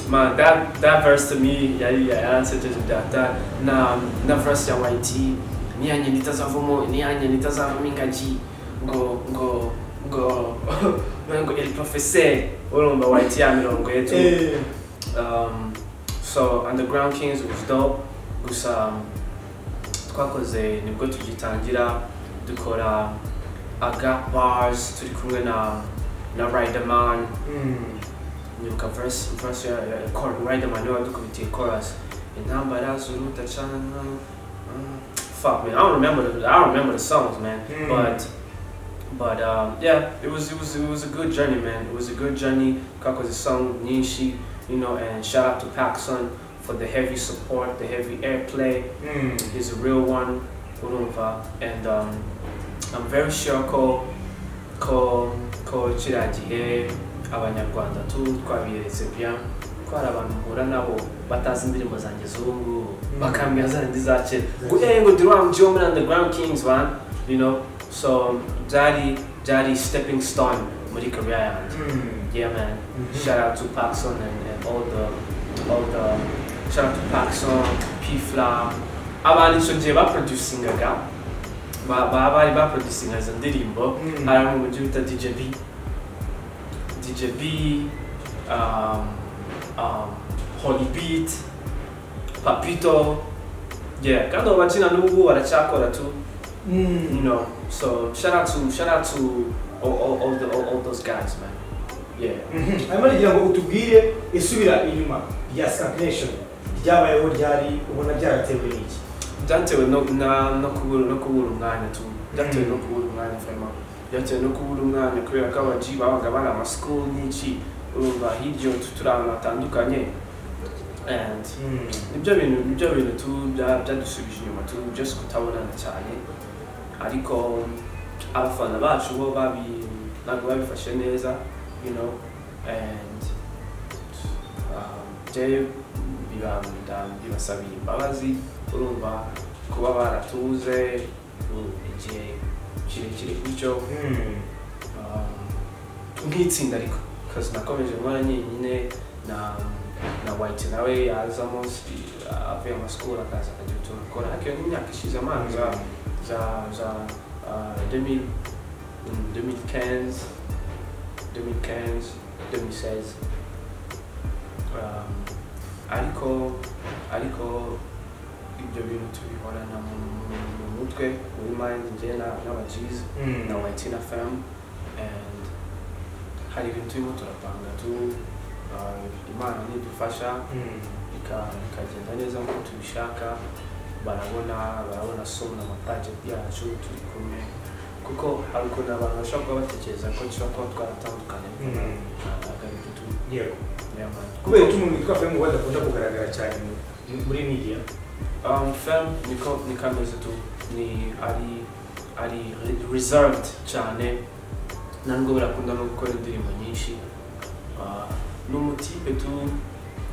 man, that that verse to me yari yaransejeje Jatali na na verse ya YT. Ni yanye nitazavamo, ni yanye nitazavamo ingaji. Ngo ngo ngo ngo el professeur urumva YT ya mirongo yetu. Eh, Um, so Underground Kings was dope gusa um, twakoze nibwo tugitangira dukora aga bars turi kumwe na na Riderman nyibuka verse verse ya ya- chord Riderman niwe wadukubitiye chorus intambara zuruta cana mm, fuck man I don't remember the, I don't remember the songs man Mm. but but um, yeah it was it was it was a good journey man it was a good journey Kako's song Nishi you know and shout out to Paxson for the heavy support the heavy airplay He's a real one, Urumva, and um, I'm very sure ko ko ko kiriya gihe abanyarwanda tu twabiyeretse bien ko hari abantu mpura nabo batazi indirimbo zanjye z'ubu ngubu bakambwira za ndi za kera ngo eh ngo ndi wa mujyi wo muri underground kings man you know so byari byari stepping stone muri career yanjye yeah man Shout out to Paxson and, and all the all the shout out to Paxson, P Fla. Abantu icyo gihe baproducingaga ba- ba- bari baproducinga izo ndirimbo harimo uburyo bita DJ B DJ B um, um, Holy Beat Papito yeah kandi abo bakina n'ubu baracyakora tu you know so shout out to shout out to all, all, all, the, all, all those guys man yeah hanyuma nagira ngo utubwire isubira inyuma rya stagnation ryabayeho ryari ubona byaratewe n'iki byatewe no na no kubura no kubura umwanya tu byatewe no kubura umwanya fema byatewe no kubura umwanya kubera ko abaji babaga bari amasikuru nyinshi urumva hirya utu turi ahantu hatandukanye and nibyo bintu nibyo bintu tu bya- byadusubije inyuma tu just kutabonana cyane ariko abafana bacu bo babi ntabwo babifashe neza you know and um, jewe bibanda bibasabiye imbabazi urumva kuba baratuze u- igihe kirekire gutyo um, nk'itsinda ariko kazi nakomeje nkora nyine na na white nawe yaza munsi avuye amasikuru akaza akagira utuntu akora ariko iyo ni imyaka ishize amana za za za ah, 2000, mm, 2015 2015 2016 Um, ariko ariko ibyo bintu tubihorana mu mu- mu mutwe muri mind njye na- n'abajizi na Whitina Fam and hari ibintu turimo turapanga tu uh, imana nidufasha ika- ikagenda neza nk'uko tubishaka barabona barabona somu na amaproject yacu turi kumwe kuko hari ukuntu abantu bashobora kuba batekereza ko dushobora kuba twaratandukanye ntabwo ari byo tu- yeah, man. kubera iki umuntu witwa femu badakunda kugaragara cyane mu- muri media Um, film niko nikameze tu ni ari ari re- reserved cyane ntabwo birakunda no gukora indirimbo nyinshi Ah, ni umutipe tu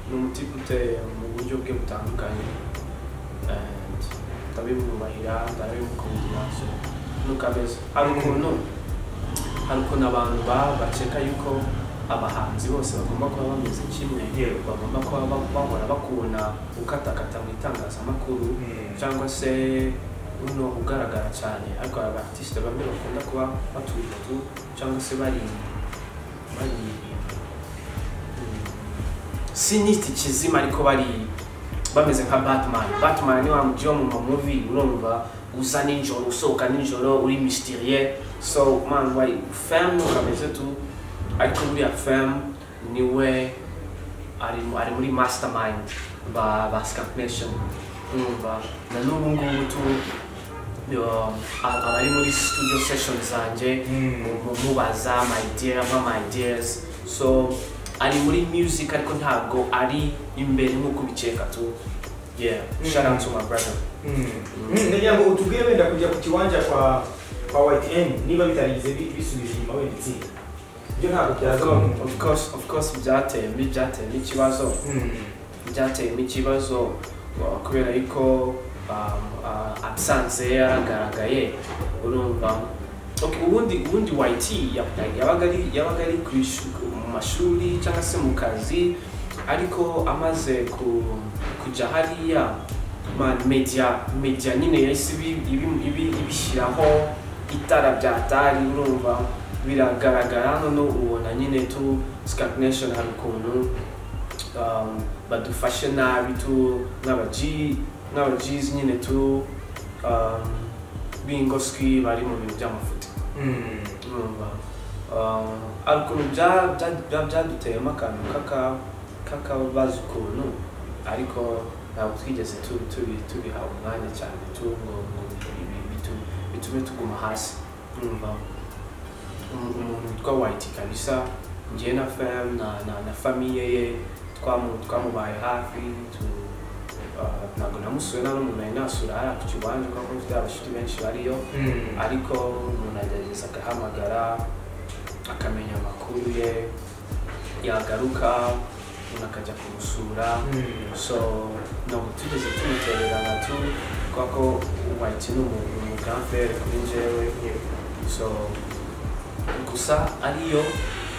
ni umutipe uteye mu buryo bwe butandukanye and ndabimwubahira ndabimukundira so nukameze hari ukuntu hari ukuntu abantu ba- bakeka yuko abahanzi bose bagomba kuba bameze kimwe Yewe. bagomba kuba ba- bahora bakubona ukatakata mu itangazamakuru cyangwa se uno ugaragara cyane ariko aba artiste bamwe bakunda kuba batuje tu cyangwa se bari bari mm, si nita ikizima ariko bari bameze nka batman batman ni wa mujyi wo mu mamuvi urumva uza nijoro usohoka nijoro uri mysterie so man why fam ukameze tu ariko buriya femu niwe ari ari muri mastermind ba ba Skank Nation urumva na n'ubu ngubu tu yo, a- abari muri studio session zanjye mu- mu- mubaza my dear mpa my dears so ari muri music ariko ntabwo ari imbere nk'uko ubikeka tu yeah Mm. shout out to my brother ndagira ngo utubwire wenda kujya ku kiwanja kwa kwa ytn niba bitarigeze bi- bisubije inyuma wenda itsinda ibyo ntabwo byazaba mu of course of course byateyemo byateyemo ikibazo Mm. byateyemo ikibazo uh, kubera yuko um, uh, absence ye yaragaragaye urumva okay, ubundi ubundi yt ya- yabaga ari yabaga ari ku ishu- mu mashuri cyangwa se mu kazi ariko amaze ku, kujya hariya man media media nyine yahise ibi- ibi- ibi- ibishyiraho itara byatari urumva biragaragara hano ubona nyine tu Skank Nation hari ukuntu um, badufashe nabi tu n'aba G n'aba G's nyine tu um, b'ingoswi bari mu bintu by'amafuti Mm. urumva um, ariko ukuntu bya- bya- bya- byaduteyemo akantu k'aka- k'akabazo ukuntu ariko ntabwo twigeze tu- tubi- tubiha umwanya cyane tu ngo ngo bi- bitu- bitume tuguma hasi urumva Umu- umuntu witwa white kabisa njye na fam na, na, na famiye ye twamu- twamubaye hafi tu- ah, ntabwo namusuye nta n'umuntu nari nasura hariya ku kiwanja kuko mfite abashuti benshi bariyo Mm. ariko umuntu agerageza agahamagara akamenya amakuru ye yagaruka umuntu akajya kumusura Mm. so ntabwo tugeze tumutera natu kubera ko white ni umuntu umugamvere kuri njyewe so gusa ariyo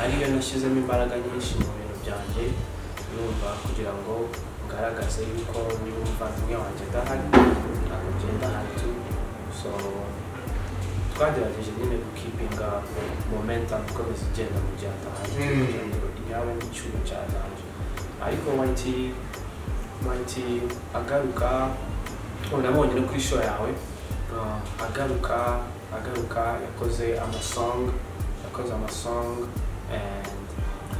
ariyo nashyizemo imbaraga nyinshi mu bintu byanjye numva kugira ngo ngaragaze yuko niba umuvandimwe wanjye adahari ntabwo ngenda ahari tu so twagerageje nyine gukipinga momentum ikomeza igenda mu gihe adahari Mm. kugira ngo iyawe n'icyuma cyazanje ariko wanti wanti agaruka ubu nabonye no kuri show yawe uh, agaruka agaruka yakoze amasong yakoze amasong and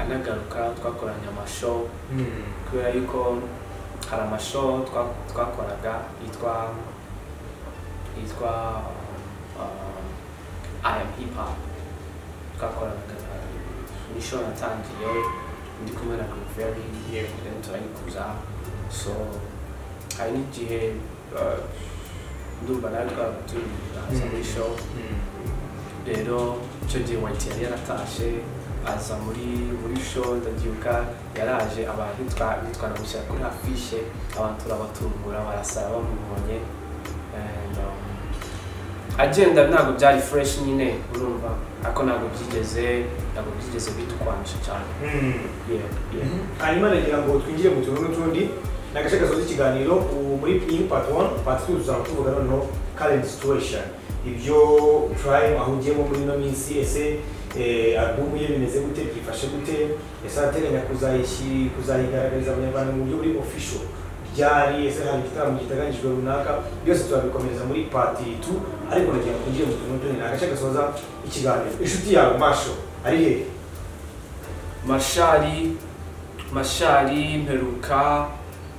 anagaruka twakoranye amashow Mm. kubera yuko hari amashow twa- twakoraga yitwa yitwa um, I am hip hop twakoraga ni show natangiye ndi kumwe na Green Ferry then turayikuza so hari n'igihe uh, ndumva nawe twaba turi aza muri show Mm. rero icyo gihe white yari yaratashe aza muri muri show ndabyuka yaraje abantu twa- twanamushyira kuri afishe abantu turabatungura barasara bamubonye And, um, agenda ntabwo byari fresh nyine urumva ariko ntabwo byigeze ntabwo byigeze bitukwanisha cyane Mm. Yeah, yeah. hanyuma nagira ngo twinjire mu tuntu n'utundi ni agace gasoza ikiganiro ubu muri iyi part 1 part 2 tuzaba tuvuga noneho current situation ibyo prime aho ugiyemo muri ino minsi ese eh, albumu ye bimeze gute byifashe gute ese arateganya kuzayishyira kuzayigaragariza abanyarwanda mu buryo buri official ryari ese hari igitaramo giteganyijwe runaka byose turabikomereza muri part 2 ariko nagira ngo twinjire mu tuntu n'utundi ni agace gasoza ikiganiro inshuti yawe masho ari hehe mashari mashari mperuka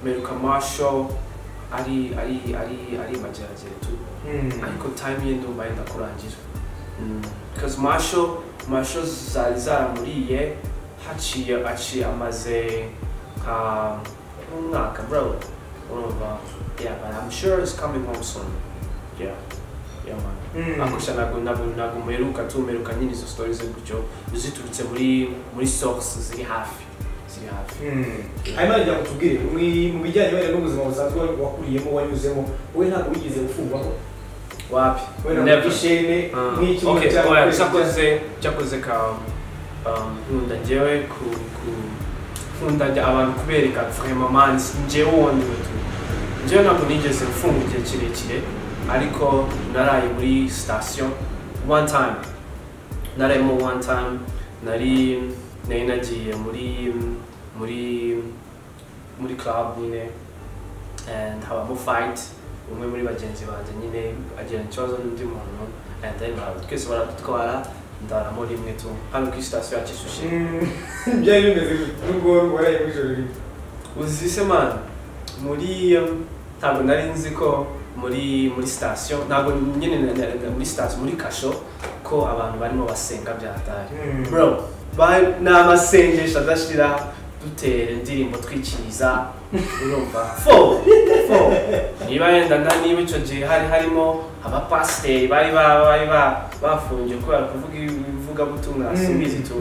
mperuka masho ari ari ari ari mageragere tu ariko time ye ndumva yenda kurangira because masho masho zari zaramuriye haciye aciye amaze nka nk'umwaka bro urumva yeah but I'm sure it's coming home soon yeah yeah man akusha ntabwo ntabwo ntabwo mperuka tu mperuka nyine izo story ze gutyo ziturutse muri muri source ziri hafi ziri hafi hanyuma reka kutubwire mu- mu bijyanye wenda n'ubuzima busanzwe wakuriyemo wanyuzemo wowe ntabwo wigeze ufungwaho wapi wenda ngo Never. ishene Ah, nk'iki okay, cyangwa oya, kwezi cyakoze cyakoze ka um, nkunda njyewe ku ku nkunda njye- abantu kubereka vraiment man njyewe wongewe tu njyewe ntabwo nigeze mfunga igihe kirekire ariko naraye muri station one time narayemo one time nari nari nagiye muri muri muri club nyine and habamo fight umwe muri bagenzi banjye nyine agira ikibazo n'undi muntu and then bara- twese baradutwara ndara muri mwe tu hano kuri sitasiyo ya kicukiro byari bimeze nubwo waraye mwijoro rimwe uzi se mani muri um, ntabwo nari nzi ko muri muri sitasiyo ntabwo nyine na- na- na- muri sitasiyo muri kasho ko abantu barimo basenga bya hatari bro ba- ni amasengesho adashira dutera indirimbo twikiriza urumva fo fo niba yenda na niba icyo gihe hari harimo abapasiteri bari ba- bari ba- bafungiwe kubera kuvuga ivugabutumwa Mm. simbizi tu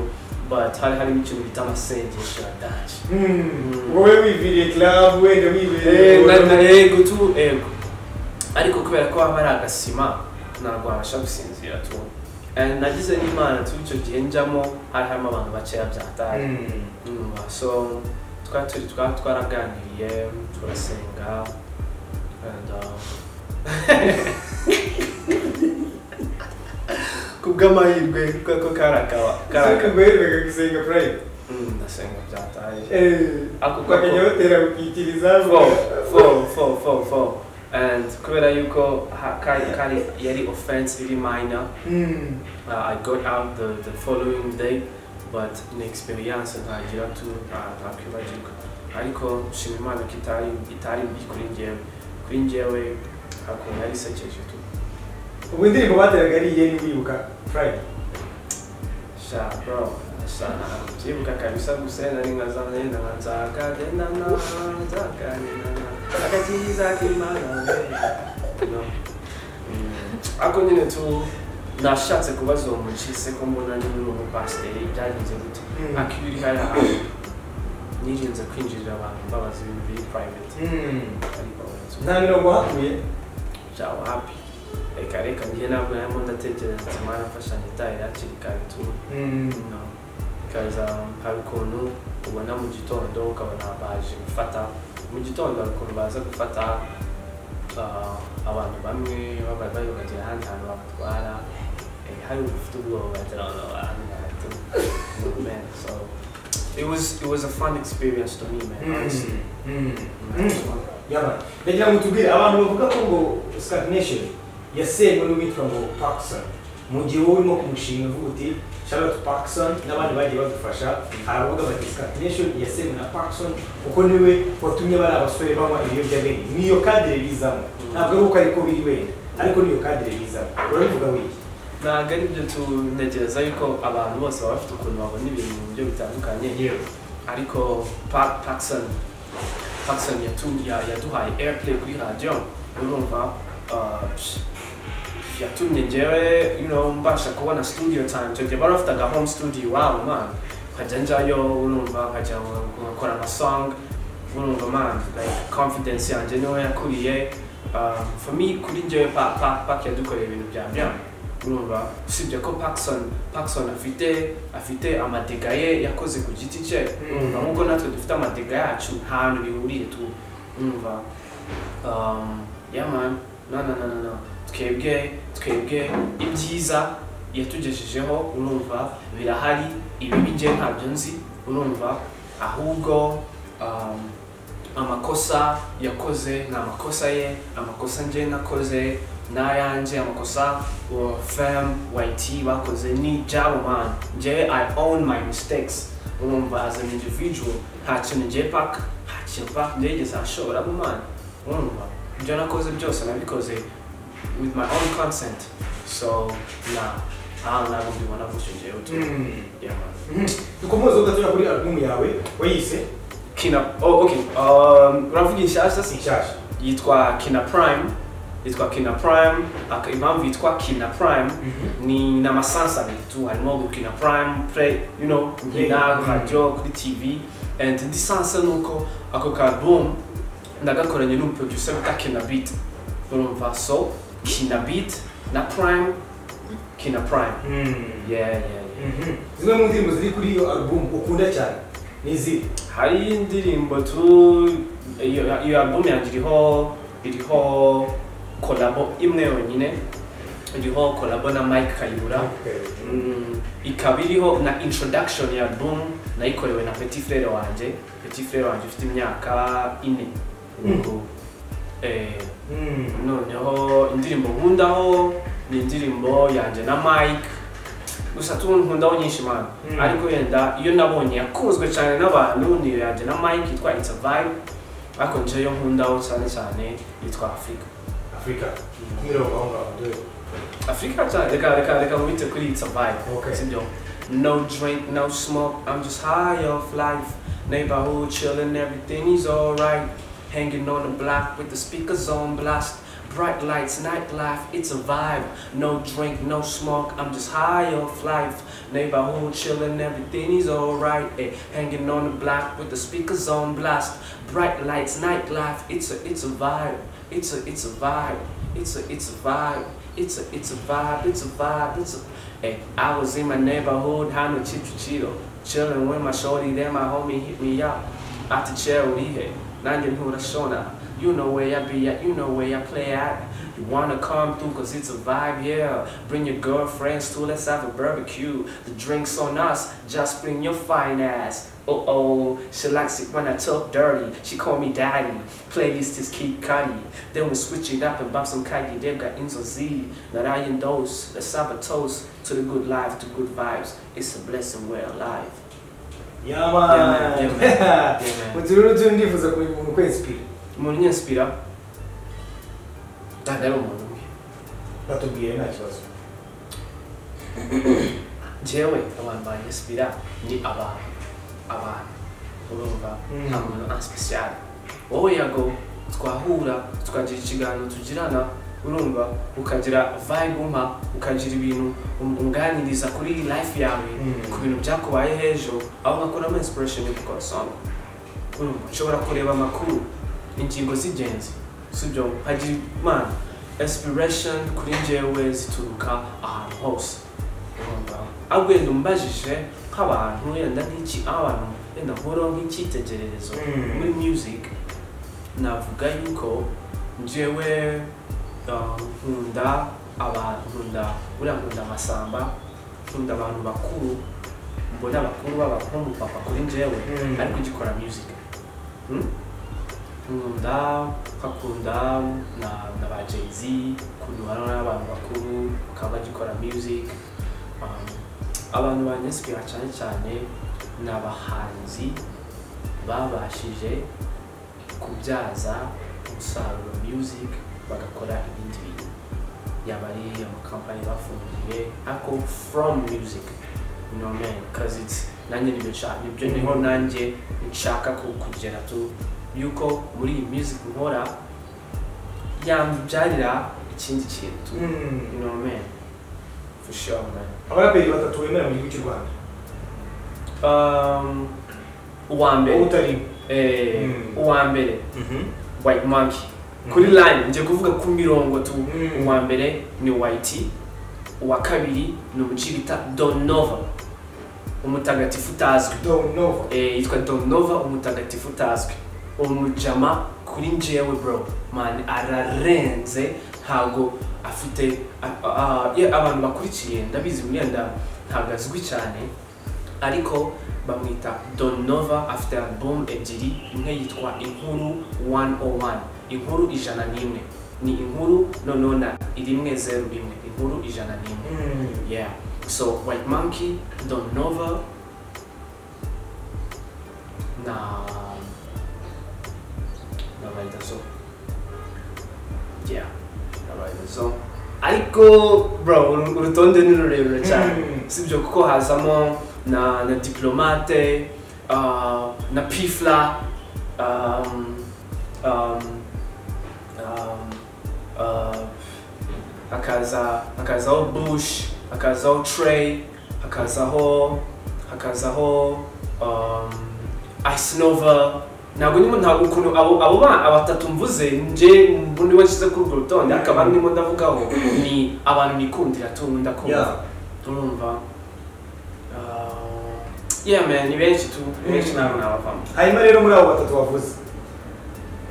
but hari harimo ikintu bita amasengesho adaje wowe wiviriye club wenda wibereye Ego, ego tu ego ariko kubera ko haba ari agasima ntabwo wabasha gusinzira tu And nagize n'imana tu icyo gihe njyamo hari harimo abantu bakeya byatari so twari turi twari twaraganiriye turasenga and, uh, kubw'amahirwe kuko karakawa karaka karakawa guherereka gusenga prime Mm, ndasenga byataye Ako kako. ukajya batera ukikiriza four, four, four, four, four. And kubera yuko ha- kari kari yari offense really minor, Mm. uh, I got out the, the following day, but ni experience ntagira tu nta- ntakwibagirwa. Ariko nshima Imana ko itari itari mbi kuri njyewe, kuri njyewe hakuntu yari isekeje tu. ubwo indirimbo bateraga ari iyeri wibuka prime Sha bro, sha byibuka kabisa gusa nari nkazana yenda nkanza kadena na zakadena na akakiza kimana. No. Mm. Ako nyine tu nashatse kubaza uwo mukise ko mbona nyine ni umupasiteri byagenze gute Mm. akiri hariya nirinze kwinjirira abantu mbabaza ibintu biri private ariko ubu nta mirongo hakuye bya wapi reka reka njye ntabwo narimo ndatekereza ati mwana mfasha ntitahe hakiri kare tu No. Because um, hari ukuntu ubona mu gitondo ukabona baje gufata mu gitondo hari ukuntu baza gufata uh, abantu bamwe baba- bayobagera ahandi hantu babatwara Eh, hari ufite ubwoba bagira ngo ni abantu bahatu. No, man, so it was it was a fun experience to me man honestly yaba ndagira ngo tubwire abantu bavuga ko ngo scat nation yasenywe n'uwitwa ngo pakison mu gihe wowe urimo kumushinga uvuga uti charlotte pakison n'abandi bagiye badufasha haravuga bati scat nation yasenywe na pakison kuko niwe watumye bari abasore banywa ibiyobyabwenge niyo kadire bizamo ntabwo ari uko ariko biri wenda ariko niyo kadire bizamo urabivuga wiki ntabwo ari byo tunegereza yuko abantu bose baba bafite ukuntu babona ibintu mu buryo bitandukanye ariko Pa- Paxson Paxson yatu- ya- yaduhaye airplay kuri radiyo urumva uh, yatumye ngewe you know, mbasha kubona studio time icyo gihe bari bafite aga home studio iwabo man nkajya njyayo urumva nkajya nkakora amasong urumva man like confidence yanjye niho yakuriye uh, for me kuri ngewe pa, pa, pak yadukoreye ibintu bya bya urumva usibye ko Paxson Paxson afite afite amadega ye yakoze ku giti cye urumva Mm. nk'uko natwe dufite amadega yacu nta hantu bihuriye tu urumva um, yeah man no no no no no twebwe twebwe ibyiza yatugejejeho urumva birahari ibibi ngewe ntabyo nzi urumva ahubwo um, amakosa yakoze ni amakosa ye amakosa ngewe nakoze n'ayanjye amakosa wa fem yt bakoze ni jabo man ngewe i own my mistakes urumva as an individual nta kintu ngewe paka nta kintu paka ndegeze ashobora mu man urumva ibyo nakoze byose nabikoze with my own consent so nah ntawe ntabwo mbibona gutyo ngewe tu yeah man dukomeze ugatuya kuri alubumu yawe wayise kina oh okay um, uravuga inshyashya si inshyashya yitwa kina prime yitwa kina prime aka- impamvu yitwa kina prime ni n'amasansi abiri tu harimo gukina prime play you know nkina Mm. radio kuri tv and indi sanse ni uko ako ka album ndagakoranye n'umuproducer bita kina beat urumva so kina beat na prime kina prime yeah yeah, yeah. Mhm. zimwe mu ndirimbo ziri kuri iyo alubumu ukunda cyane ni iziri hari indirimbo tu iyo iyo album yanjye iriho iriho kolabo imwe yonyine iriho kolabo na Mike Kayibura Mm, ikaba iriho na introduction ya album nayikorewe na Petit Frere wanjye Petit Frere wanjye ufite imyaka ine ubwo eh, Mm. noneho indirimbo nkundaho ni indirimbo yanjye na Mike gusa turi nkunda abonyinshi mani Mm. ariko yenda iyo nabonye yakunzwe cyane n'abantu niyo yanjye na mike yitwa it's a vibe ariko nje yo nkundaho cyane cyane yitwa afurika afurika kumira abahungu abagore afurika cyane reka reka reka mubite kuri it's a vibe Okay. sibyo no drink no smoke i'm just high off life neighborhood chilling everything is alright hanging on the block with the speakers on blast bright lights nightlife it's a vibe no drink no smoke i'm just high off life neighborhood chilling everything is alright eh. hanging on the block with the speakers on blast bright lights nightlife it's a it's a vibe it's a it's a vibe it's a it's a vibe it's a it's a vibe it's a vibe it's a Hey, I was in my neighborhood, having a chichu chido, chilling with my shorty, then my homie hit me up. Out the chair with he now you know the show now. You know where I be at, you know where I play at. You wanna come through cause it's a vibe here. Bring your girlfriends too, let's have a barbecue. The drinks on us, just bring your fine ass. Uh oh, she likes it when I talk dirty. She call me daddy. Playlist is Kid Cudi. Then we switch it up and bump some Cudi. They've got Inzo Z, Narayan Dose. Let's have a toast to the good life, to good vibes. It's a blessing we're alive. Yeah, Yeah, man. man. Yeah, man. Mu tururu tundifuza kuri mu kwezi pili. umuntu unyanspira ntabwo ari umuntu umwe batubwiye nta kibazo njyewe abantu banyanspira ni abantu abantu urumva Mm. nta muntu ansipesiyare wowe yago twahura tukagira ikiganiro tugirana urumva ukagira vibe umpa ukagira ibintu um- unganiriza kuri life yawe Mm. ku bintu byakubaye hejuru aho nkakuramo inspiration yo gukora song urumva ushobora kureba amakuru ingingo z'ingenzi sibyo hagira imana inspiration kuri njyewe zituruka ahantu hose urumva ahubwo wenda umbajije nk'abantu yenda nk'iki abantu yenda nkuraho nk'icyitegererezo Mm. muri music navuga yuko njyewe uh, nkunda abantu nkunda buriya nkunda amasamba nkunda abantu bakuru mbona abakuru baba nk'umupapa kuri njyewe Mm. ariko ugikora music Hmm? nkunda nkakunda na, na ba jay-z ukuntu hano n'abantu bakuru bakaba bagikora music Um, abantu banyesipira cyane cyane ni abahanzi babashije kubyaza umusaruro music bagakora ibindi bintu yaba ari amakampani bafungiye ariko from music you know man cause it's nanjye nibyo nshaka nibyo niho nanjye nshaka ku- kugera tu yuko muri iyi music nkora yambyarira ikindi kintu tu you know man for sure man abaraperi batatu bemera mu gihugu cy'u rwanda Um, uwa mbere utari eh, Mm. uwa mbere white monkey kuri line ngiye kuvuga ku mirongo tu Mm. uwa mbere ni white uwa kabiri ni umuji bita donova umutagatifu utazwi Don't know. eh, yitwa donova umutagatifu utazwi umujama kuri njyewe bro man ararenze ntabwo afite a- a- a- ye- abantu bakurikiye ndabizi imyenda ntabwo azwi cyane ariko bamwita donova afite album ebyiri imwe yitwa inkuru 101 inkuru ijana n'imwe ni inkuru noneho na rimwe zeru rimwe inkuru ijana n'imwe yeah so white monkey donova na na validazo yeah na validazo ariko bro uru- urutonde ni rurerure cyane Mm. sibyo kuko hazamo na na diplomate uh, na pifla um, um, um, uh, hakaza hakazaho bush hakazaho trey hakazaho hakazaho um, icenova ntabwo ndimo ntabwo ukuntu abo abo ba- abatatu mvuze nje ubundi washyize kuri urwo rutonde ariko abandi ndimo ndavugaho ni abantu nikundira tungu Yeah. ndakunda turumva Uh, yeah man ni benshi tu ni benshi ntabwo nabavamo Hanyuma rero muri abo batatu wavuze.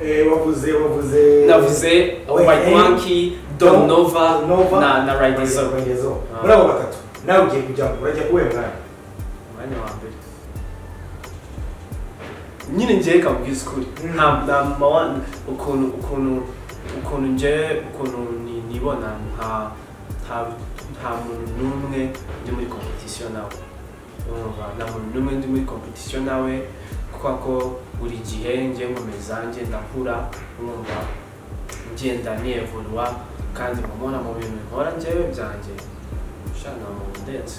Eh wavuze wavuze. navuze Wait, white eh, monkey don nova Nova. na na ridezo Ridezo. Ah. Muri abo batatu nawe ugiye kujyamo urajya uwe mwana. umwanya wa mbere nyine njyewe kamubwiza ukuri Mm. nta nta mama wanyu ukuntu ukuntu ukuntu njyewe ukuntu ni- nibona nka nta muntu n'umwe uri muri competition nawe urumva nta muntu n'umwe ndi muri competition nawe kuko ko buri gihe ngiye nkomeza ngenda nkura urumva ngenda niyevuruwa kandi nkabona mu bintu nkora njyewe byanjye ushaka mu ndetse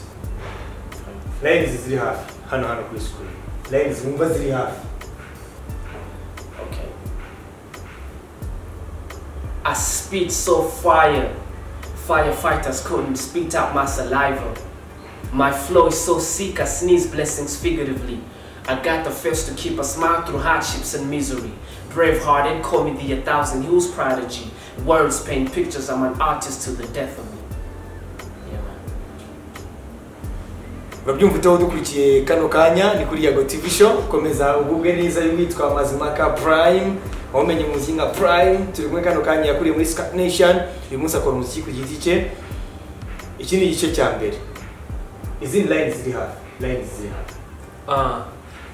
layinizi ziri hafi hano hano kuri sikuru layinizi wumva ziri hafi Okay. I spit so fire, firefighters couldn't spit out my saliva. My flow is so sick, I sneeze blessings figuratively. I got the fist to keep a smile through hardships and misery. Bravehearted, call me the a thousand hills prodigy. Words paint pictures, I'm an artist to the death of me. Yeah, man. urabyumvitaho dukurikiye kano kanya ni kuri yago tv show komeza ugubwe neza y'uwitwa mazimaka prime wamenye umuziki nka prime turi kumwe kano kanya yakuriye muri scat nation uyu munsi akora umuziki ku giti cye iki ni igice cya mbere izindi layinizi ziri hafi layinizi ziri hafi Uh,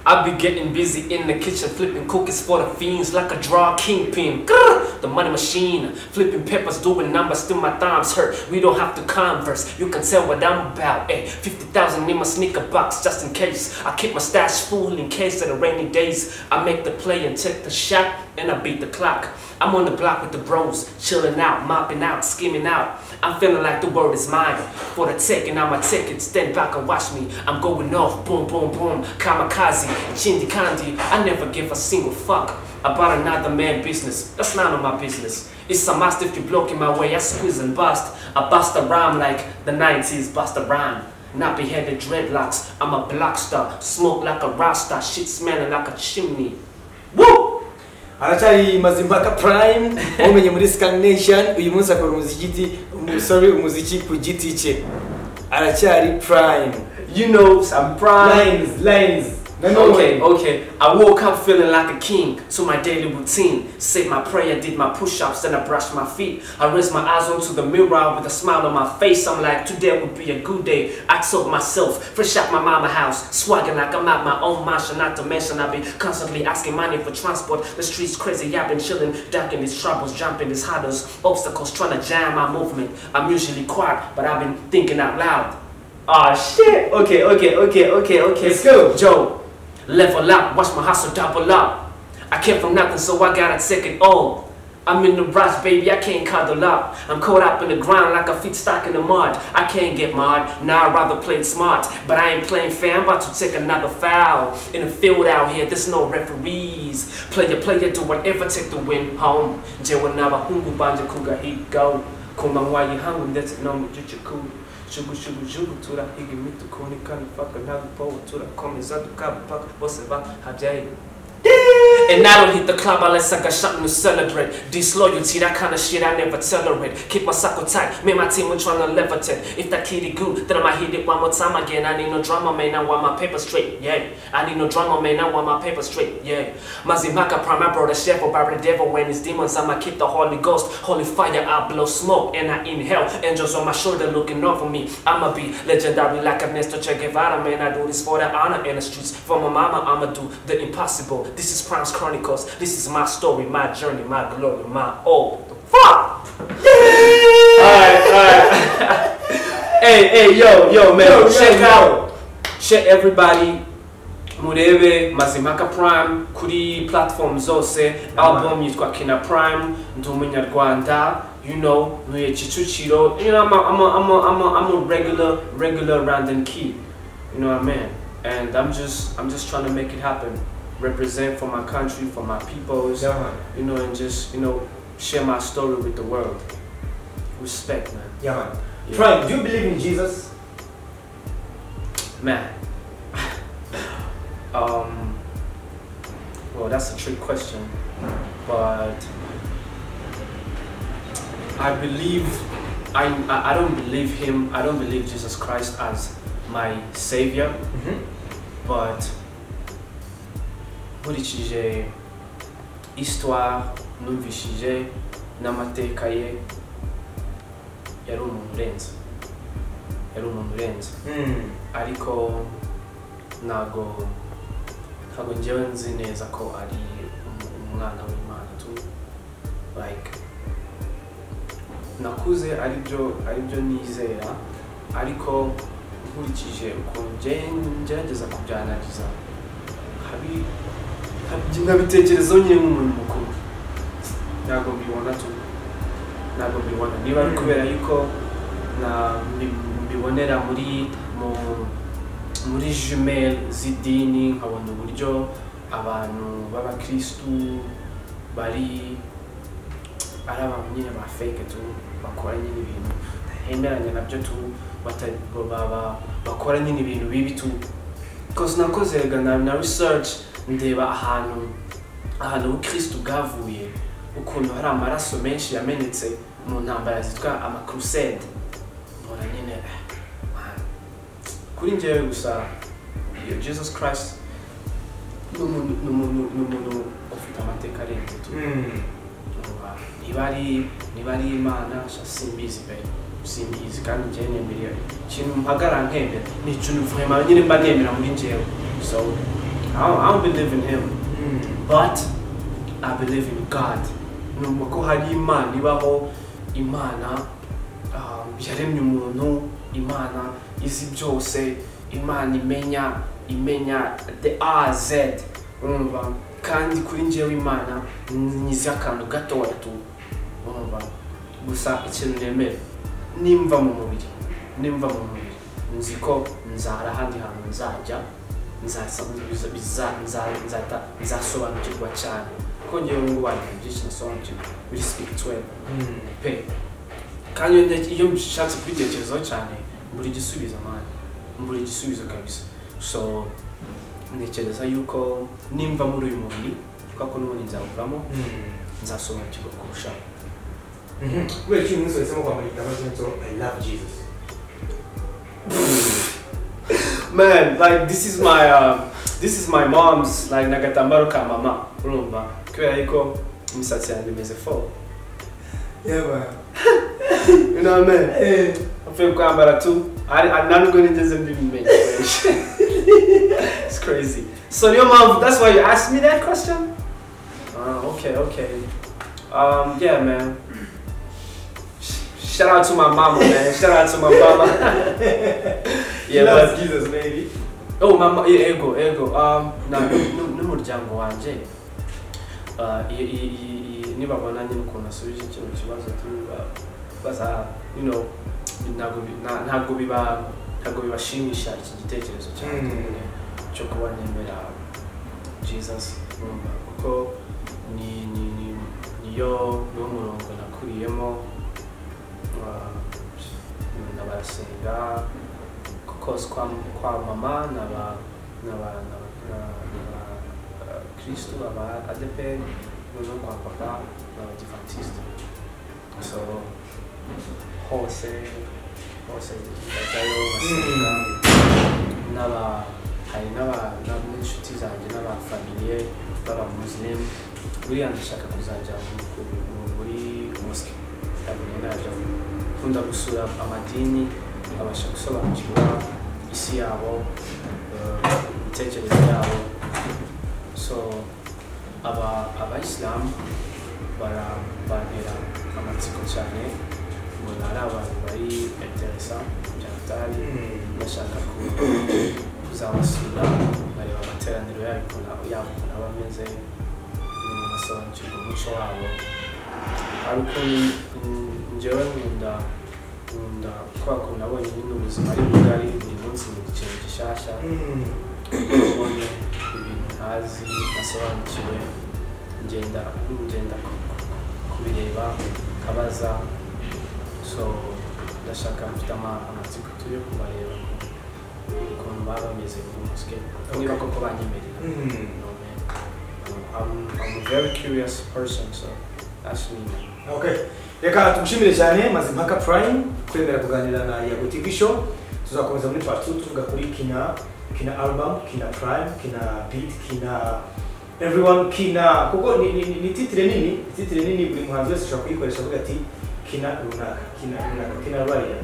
I be getting busy in the kitchen, flipping cookies for the fiends like a draw kingpin. Grr, the money machine, flipping peppers, doing numbers, still my thumbs hurt. We don't have to converse, you can tell what I'm about. Ay, 50,000 in my sneaker box just in case. I keep my stash full in case of the rainy days. I make the play and take the shot, and I beat the clock. I'm on the block with the bros, chilling out, mopping out, skimming out. I'm feeling like the world is mine. For the taking, I'm a ticket. Stand back and watch me. I'm going off, boom, boom, boom. Kamikaze, Chindi Kandi. I never give a single fuck about another man's business. That's none of my business. It's a mastiff you blocking my way. I squeeze and bust. I bust a rhyme like the 90s bust a rhyme. Nappy headed dreadlocks. I'm a black star. Smoke like a rasta. Shit smelling like a chimney. Woo! aracyari mazimpaka prime wamenye muri scan nation uyu munsi akora umuziki umusore umuziki ku giti cye aracyari prime You know, I'm proud. lines lines Okay, okay. I woke up feeling like a king to my daily routine. Said my prayer, did my push ups, then I brushed my feet. I raised my eyes onto the mirror with a smile on my face. I'm like, today would be a good day. I told myself, fresh out my mama house, swagging like I'm at my own mansion. Not to mention, I've been constantly asking money for transport. The streets crazy, I've been chilling, ducking these troubles, jumping these hurdles, obstacles, trying to jam my movement. I'm usually quiet, but I've been thinking out loud. Ah, shit. Okay, okay, okay, okay, okay. Let's go. Joe, level up, watch my hustle double up. I came from nothing, so I gotta take it all. I'm in the rush, baby, I can't cuddle up. I'm caught up in the ground like a feet stuck in the mud. I can't get marred, now I'd rather play it smart. But I ain't playing fair, I'm about to take another foul. In the field out here, there's no referees. Player, player, do whatever, take the win home. Jewa naba hungu banja kuga higo. Kumangwayi hangu, that's no juchuku. Shugu shugu shugu tura higi mitu kuni kani faka nagu powa tura komeza dukabu paka bose ba habjayi. And I don't hit the club unless I got something to celebrate. Disloyalty, that kind of shit I never tolerate. Keep my circle tight, me and my team we tryna levitate. If that kitty good, then I'ma hit it one more time again. I need no drama, man, I want my paper straight, yeah. I need no drama, man, I want my paper straight, yeah. Mazimaka prime, I brought a shovel, by the devil when his demons. I'ma keep the Holy Ghost, holy fire, I blow smoke and I inhale. Angels on my shoulder looking over me. I'ma be legendary like Ernesto Che Guevara, man. I do this for the honor in the streets. For my mama, I'ma do the impossible. This is Prime's Chronicles. This is my story, my journey, my glory, my all. The fuck! Alright, alright. hey, hey, yo, yo, man. Yo, yo, check yo. out. Check everybody. murebe mazimaka prime kuri platform zose album yitwa kina prime ndi umunyarwanda you know ntuye kicukiro you know, I'm, a, I'm, a, I'm, a, I'm, a, I'm a regular regular random key you know what i mean and i'm just i'm just trying to make it happen represent for my country for my peoples yamani you know and just you know share my story with the world respect man yamani Yeah. prime do you believe in jesus Man. um, well, that's a trick question, but I believe I, I I don't believe him. I don't believe Jesus Christ as my savior, but nkurikije histoire numvishije n'amateka ye yari umuntu urenze yari umuntu urenze Mm. ariko ntabwo ntabwo njyewe nzi neza ko ari um- umwana w'imana tu like nakuze aribyo aribyo nizera ariko nkurikije ukuntu nge- ngerageza kubyanariza habi- habi- nkabitekerezaho nyine nk'umuntu mukuru ntabwo mbibona tu ntabwo mbibona niba ari kubera yuko na- mbi- mbibonera muri mu- muri jumel z'idini nkabona uburyo abantu b'abakirisitu bari ari abantu nyine ba fake tu bakora nyine ibintu batemeranya nabyo tu bata- ba- ba- ba- bakora nyine ibintu bibi tu cause nakoze erega na, na research ndeba ahantu ahantu ubukristo bwavuye ukuntu hari amaraso menshi yamenetse mu ntambara zitwa amacrusade mbona nyine eh, man, kuri njyewe gusa iyo jesus christ ni umuntu- ni umuntu ni umuntu ufite amateka arenze tu Vuba. niba ari niba ari imana sha simbizi pe simbizi kandi njyewe nemera ikintu mpagara nkemera ni ikintu vraiment nyine mba nemera muri njyewe so I don't, I don't believe in him but I believe in God numva ko hari imana ibaho imana um, yaremye umuntu imana izi byose imana imenya imenya the a z urumva kandi kuri njyewe imana nyiza akantu gatoya tu urumva gusa ikintu nemera nimva mu mubiri nimva mu mubiri nzi ko nzara ahandi hantu nzajya nzasa- biza- biza- nza- nzata- nzasobanukirwa cyane kuko ngewe ngo abantu byinshi nasobanukirwa biri spirituel pe kandi iyo nte- iyo mbishatse kubitekerezaho cyane mbura igisubizo mani mbura igisubizo kabisa so ntekereza yuko nimva muri uyu mubiri kuko n'ubundi nzawuvamo nzasobanukirwa kurushaho kubera ikintu umusore asemo kwambara igitambaro cyanditseho i love jesus man like this is my uh, this is my mom's like nagatambaro ka mama urumva kubera yuko imisatsi yanjye imeze fo you know what I mean apfuye kwambara tu ari ari- ntabwo nigeze mbimenya benshi it's crazy so niyo mpamvu that's why you asked me that question ah okay okay um yeah man Sh- shout out to my mama man shout out to my mama yeah but love jesus baby Oh, mama, ye- yego, yego. Um, na nu- n'umuryango wanje uh, i- i- i- i- nibabona nyine ukuntu asubije kino kibazo tu- ba- baza you know ntabwo bi- na- ntabwo biba ntabwo bibashimisha iki gitekerezo cyane Mm. nyine cyo kuba nemera Jesus numva kuko ni ni ni niyo niwo murongo nakuriyemo uh, ndabarasenga kose kwa, kwa mama n'aba n'aba n'aba- n'aba- n'aba eh, kristu aba adepr noneho kwa papa n'abadivantisite so hose hose bajyayo basenga n'aba hari n'aba n'aba- n'inshuti zanjye n'abafamiliye b'abamusilimu buriya ndashaka kuzajya mu- ku- mu- muri mosike ndabuye najya nkunda gusura amadini abasha gusobanukirwa isi yabo eh, imitekerereze yabo so aba abayisilamu bara- bantera amatsiko cyane mbona ari abantu bari interesa byatari bashaka ku- kuzabasura bareba amateraniro yabo ukuntu aba- yabo ukuntu aba ameze nyuma basobanukirwa umuco wabo ari ukuntu mm, njyewe nkunda nkunda kubera ko nabonye nyine ubuzima ari bugari buri munsi ni ikintu gishyashya ubonye ibintu ntazi nasobanukiwe ngenda ngenda ku- ku- kubireba nkabaza so ndashaka mfite ama- amatsiko tu yo kubareba ukuntu- ukuntu baba bameze muri mosike niba koko banyemerera none I'm, I'm a very curious person so that's me Okay. reka tumushimire cyane mazimpaka prime kwemera kuganira na yago tv show tuzakomeza muri part 2 tuvuga kuri kina kina album kina prime kina beat kina everyone kina kuko ni, ni, ni, ni titire nini ni titire nini buri muhanzi wese ashobora kuyikoresha avuga ati kina runaka kina runaka kina raya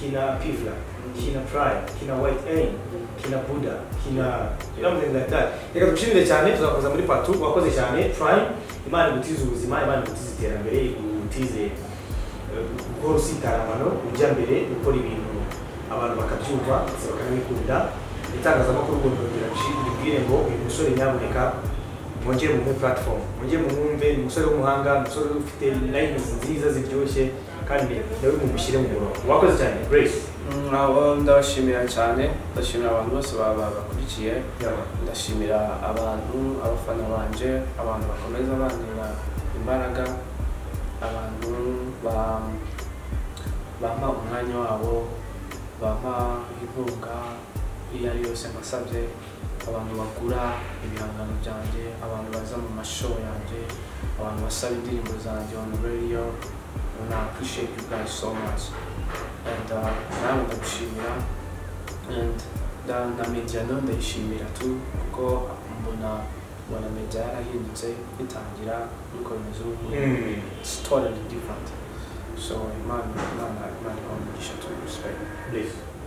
kina pivla kina prime kina white aim kina buda kina kina something like that reka tumushimire cyane tuzakomeza muri part 2 wakoze cyane prime imana igutize ubuzima imana igutize iterambere igutize guhora usitarama no ujya mbere gukora ibintu abantu bakabyumva ndetse bakanabikunda itangazamakuru ugomba kugira ngo ribwire ngo uyu musore nyaboneka mwongere mu platform mwongere mu mwumve ni umusore w'umuhanga ni umusore ufite lines nziza ziryoshye kandi nawe mumushyire mu murongo wakoze cyane grace nabo ndabashimira cyane ndashimira abantu bose baba bakurikiye yaba ndashimira abantu abafana banje abantu bakomeza bandera imbaraga abantu ba- bampa umwanya wabo bampa inkunga iyo ari yose mbasabye abantu bagura ibihangano byanjye abantu baza mu mashow yanjye abantu basaba indirimbo zanjye on radio and I appreciate you guys so much and uh, nawe ndagushimira and na, na media nayo ndayishimira tu kuko mbona mbona media yarahindutse itangira n'ikomeza ubu Mm. It's totally different. So, man, man, man, man, man, you should respect. Grace